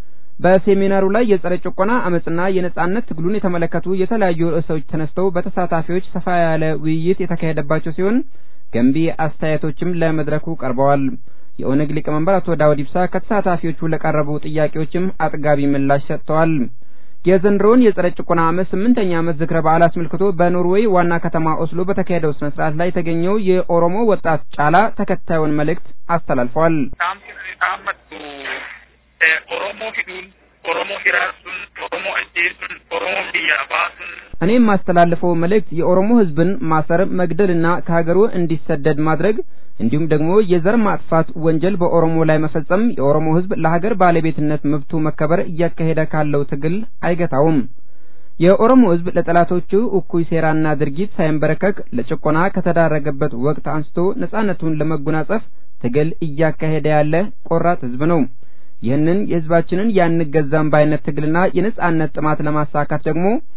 በሴሚናሩ ላይ የጸረ ጭቆና አመጽና የነጻነት ትግሉን የተመለከቱ የተለያዩ ርዕሶች ተነስተው በተሳታፊዎች ሰፋ ያለ ውይይት የተካሄደባቸው ሲሆን ገንቢ አስተያየቶችም ለመድረኩ ቀርበዋል። የኦነግ ሊቀመንበር አቶ ዳውድ ኢብሳ ከተሳታፊዎቹ ለቀረቡ ጥያቄዎችም አጥጋቢ ምላሽ ሰጥተዋል። የዘንድሮውን የጸረ ጭቆና ዓመት ስምንተኛ ዓመት ዝክረ በዓል አስመልክቶ በኖርዌይ ዋና ከተማ ኦስሎ በተካሄደው ስነ ስርዓት ላይ የተገኘው የኦሮሞ ወጣት ጫላ ተከታዩን መልእክት አስተላልፈዋል። dhaammattu oromoo hidhuun oromoo hiraasuun oromoo ajjeesuun oromoo biyyaa baasuun እኔ የማስተላልፈው መልእክት የኦሮሞ ህዝብን ማሰር፣ መግደልና ከሀገሩ እንዲሰደድ ማድረግ እንዲሁም ደግሞ የዘር ማጥፋት ወንጀል በኦሮሞ ላይ መፈጸም የኦሮሞ ህዝብ ለሀገር ባለቤትነት መብቱ መከበር እያካሄደ ካለው ትግል አይገታውም። የኦሮሞ ህዝብ ለጠላቶቹ እኩይ ሴራና ድርጊት ሳይንበረከክ ለጭቆና ከተዳረገበት ወቅት አንስቶ ነጻነቱን ለመጎናጸፍ ትግል እያካሄደ ያለ ቆራጥ ህዝብ ነው። ይህንን የህዝባችንን ያንገዛም ባይነት ትግልና የነጻነት ጥማት ለማሳካት ደግሞ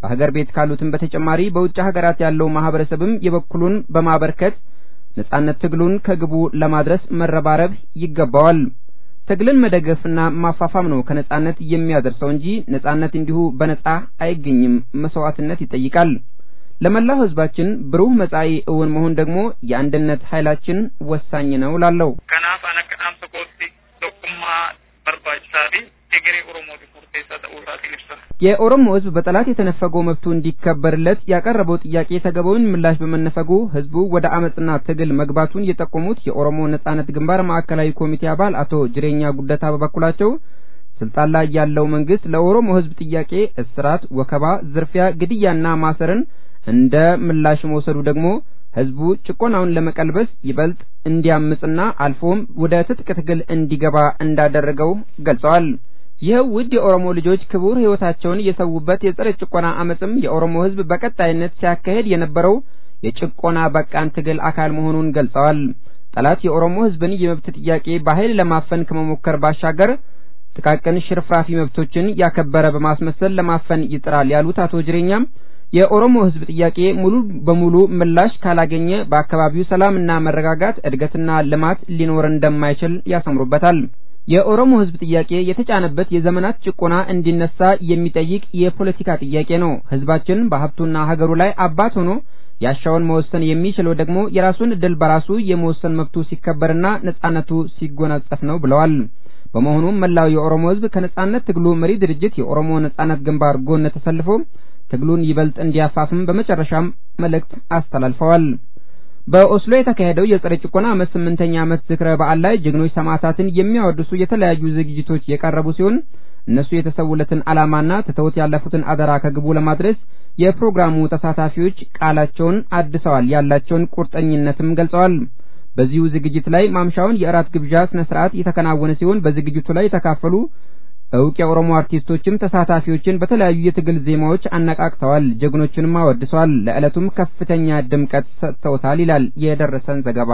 በሀገር ቤት ካሉትም በተጨማሪ በውጭ ሀገራት ያለው ማህበረሰብም የበኩሉን በማበርከት ነጻነት ትግሉን ከግቡ ለማድረስ መረባረብ ይገባዋል። ትግልን መደገፍና ማፋፋም ነው ከነጻነት የሚያደርሰው እንጂ ነጻነት እንዲሁ በነጻ አይገኝም፣ መስዋዕትነት ይጠይቃል። ለመላው ህዝባችን ብሩህ መጻኢ እውን መሆን ደግሞ የአንድነት ኃይላችን ወሳኝ ነው ላለው kanaaf an akka dhaamsa kootti tokkummaa barbaachisaa fi egeree oromootiif murteessaa ta'uu isaatiin ibsa. የኦሮሞ ህዝብ በጠላት የተነፈገው መብቱ እንዲከበርለት ያቀረበው ጥያቄ ተገቢውን ምላሽ በመነፈጉ ህዝቡ ወደ አመፅና ትግል መግባቱን የጠቆሙት የኦሮሞ ነጻነት ግንባር ማዕከላዊ ኮሚቴ አባል አቶ ጅሬኛ ጉደታ በበኩላቸው ስልጣን ላይ ያለው መንግስት ለኦሮሞ ህዝብ ጥያቄ እስራት፣ ወከባ፣ ዝርፊያ፣ ግድያና ማሰርን እንደ ምላሽ መውሰዱ ደግሞ ህዝቡ ጭቆናውን ለመቀልበስ ይበልጥ እንዲያምጽና አልፎም ወደ ትጥቅ ትግል እንዲገባ እንዳደረገው ገልጸዋል። ይኸው ውድ የኦሮሞ ልጆች ክቡር ህይወታቸውን የሰዉበት የጸረ ጭቆና አመፅም የኦሮሞ ህዝብ በቀጣይነት ሲያካሄድ የነበረው የጭቆና በቃን ትግል አካል መሆኑን ገልጸዋል። ጠላት የኦሮሞ ህዝብን የመብት ጥያቄ በኃይል ለማፈን ከመሞከር ባሻገር ጥቃቅን ሽርፍራፊ መብቶችን ያከበረ በማስመሰል ለማፈን ይጥራል ያሉት አቶ ጅሬኛም የኦሮሞ ህዝብ ጥያቄ ሙሉ በሙሉ ምላሽ ካላገኘ በአካባቢው ሰላምና መረጋጋት እድገትና ልማት ሊኖር እንደማይችል ያሰምሩበታል። የኦሮሞ ህዝብ ጥያቄ የተጫነበት የዘመናት ጭቆና እንዲነሳ የሚጠይቅ የፖለቲካ ጥያቄ ነው። ህዝባችን በሀብቱና ሀገሩ ላይ አባት ሆኖ ያሻውን መወሰን የሚችለው ደግሞ የራሱን እድል በራሱ የመወሰን መብቱ ሲከበርና ነጻነቱ ሲጎናጸፍ ነው ብለዋል። በመሆኑም መላው የኦሮሞ ህዝብ ከነጻነት ትግሉ መሪ ድርጅት የኦሮሞ ነጻነት ግንባር ጎን ተሰልፎ ትግሉን ይበልጥ እንዲያፋፍም በመጨረሻም መልእክት አስተላልፈዋል። በኦስሎ የተካሄደው የጸረ ጭቆና ዓመት ስምንተኛ ዓመት ዝክረ በዓል ላይ ጀግኖች ሰማዕታትን የሚያወድሱ የተለያዩ ዝግጅቶች የቀረቡ ሲሆን እነሱ የተሰውለትን ዓላማና ትተውት ያለፉትን አደራ ከግቡ ለማድረስ የፕሮግራሙ ተሳታፊዎች ቃላቸውን አድሰዋል፣ ያላቸውን ቁርጠኝነትም ገልጸዋል። በዚሁ ዝግጅት ላይ ማምሻውን የእራት ግብዣ ስነ ስርዓት የተከናወነ ሲሆን በዝግጅቱ ላይ የተካፈሉ እውቅ የኦሮሞ አርቲስቶችም ተሳታፊዎችን በተለያዩ የትግል ዜማዎች አነቃቅተዋል፣ ጀግኖቹንም አወድሰዋል። ለዕለቱም ከፍተኛ ድምቀት ሰጥተውታል ይላል የደረሰን ዘገባ።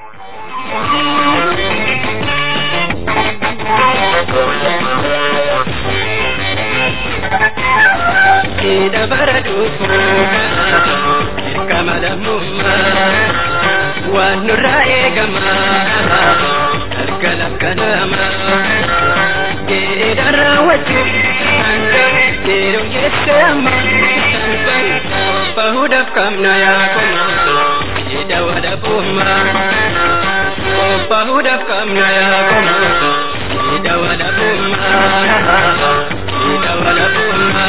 waan nurraa eegama harka lakkanama geedara wajjin geedoo jettama bahuudhaaf qabna yaakoma geeda wadhabuma bahuudhaaf qabna yaakoma geeda wadhabuma geeda wadhabuma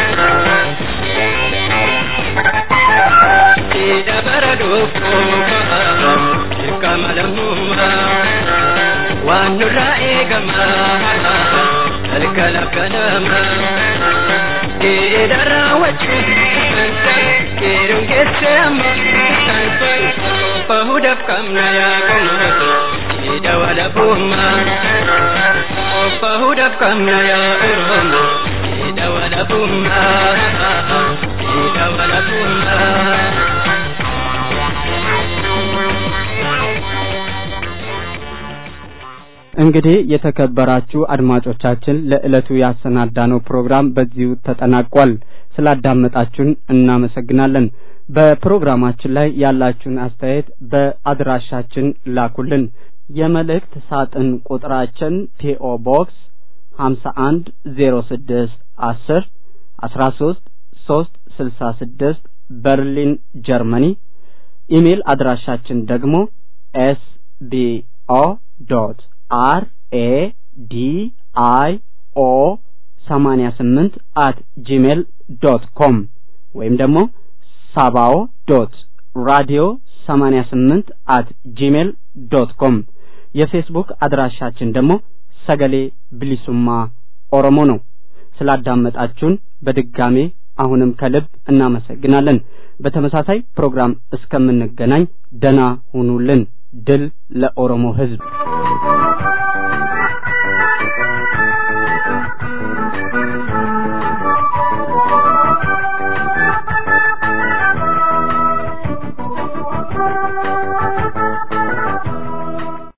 geeda bara dhufuuma kamalamuma waan nurraa eegama halka lakkanama geedara wajjin geedon keessama bahuudhaaf qabna yaakoma geeda wadhabuma bahuudhaaf qabna yaa oromo geeda wadhabuma geeda wadhabuma እንግዲህ የተከበራችሁ አድማጮቻችን ለዕለቱ ያሰናዳነው ፕሮግራም በዚሁ ተጠናቋል። ስላዳመጣችሁን እናመሰግናለን። በፕሮግራማችን ላይ ያላችሁን አስተያየት በአድራሻችን ላኩልን። የመልእክት ሳጥን ቁጥራችን ፒኦ ቦክስ ሀምሳ አንድ ዜሮ ስድስት አስር አስራ ሶስት ሶስት ስልሳ ስድስት በርሊን ጀርመኒ። ኢሜል አድራሻችን ደግሞ ኤስ ቢ ኦ ዶት አር ኤ ዲ አይ ኦ ሰማኒያ ስምንት አት ጂሜል ዶት ኮም ወይም ደግሞ ሳባኦ ዶት ራዲዮ ሰማኒያ ስምንት አት ጂሜል ዶት ኮም የፌስቡክ አድራሻችን ደግሞ ሰገሌ ብሊሱማ ኦሮሞ ነው። ስላዳመጣችሁን በድጋሜ አሁንም ከልብ እናመሰግናለን። በተመሳሳይ ፕሮግራም እስከምንገናኝ ደና ሁኑልን። ድል ለኦሮሞ ሕዝብ።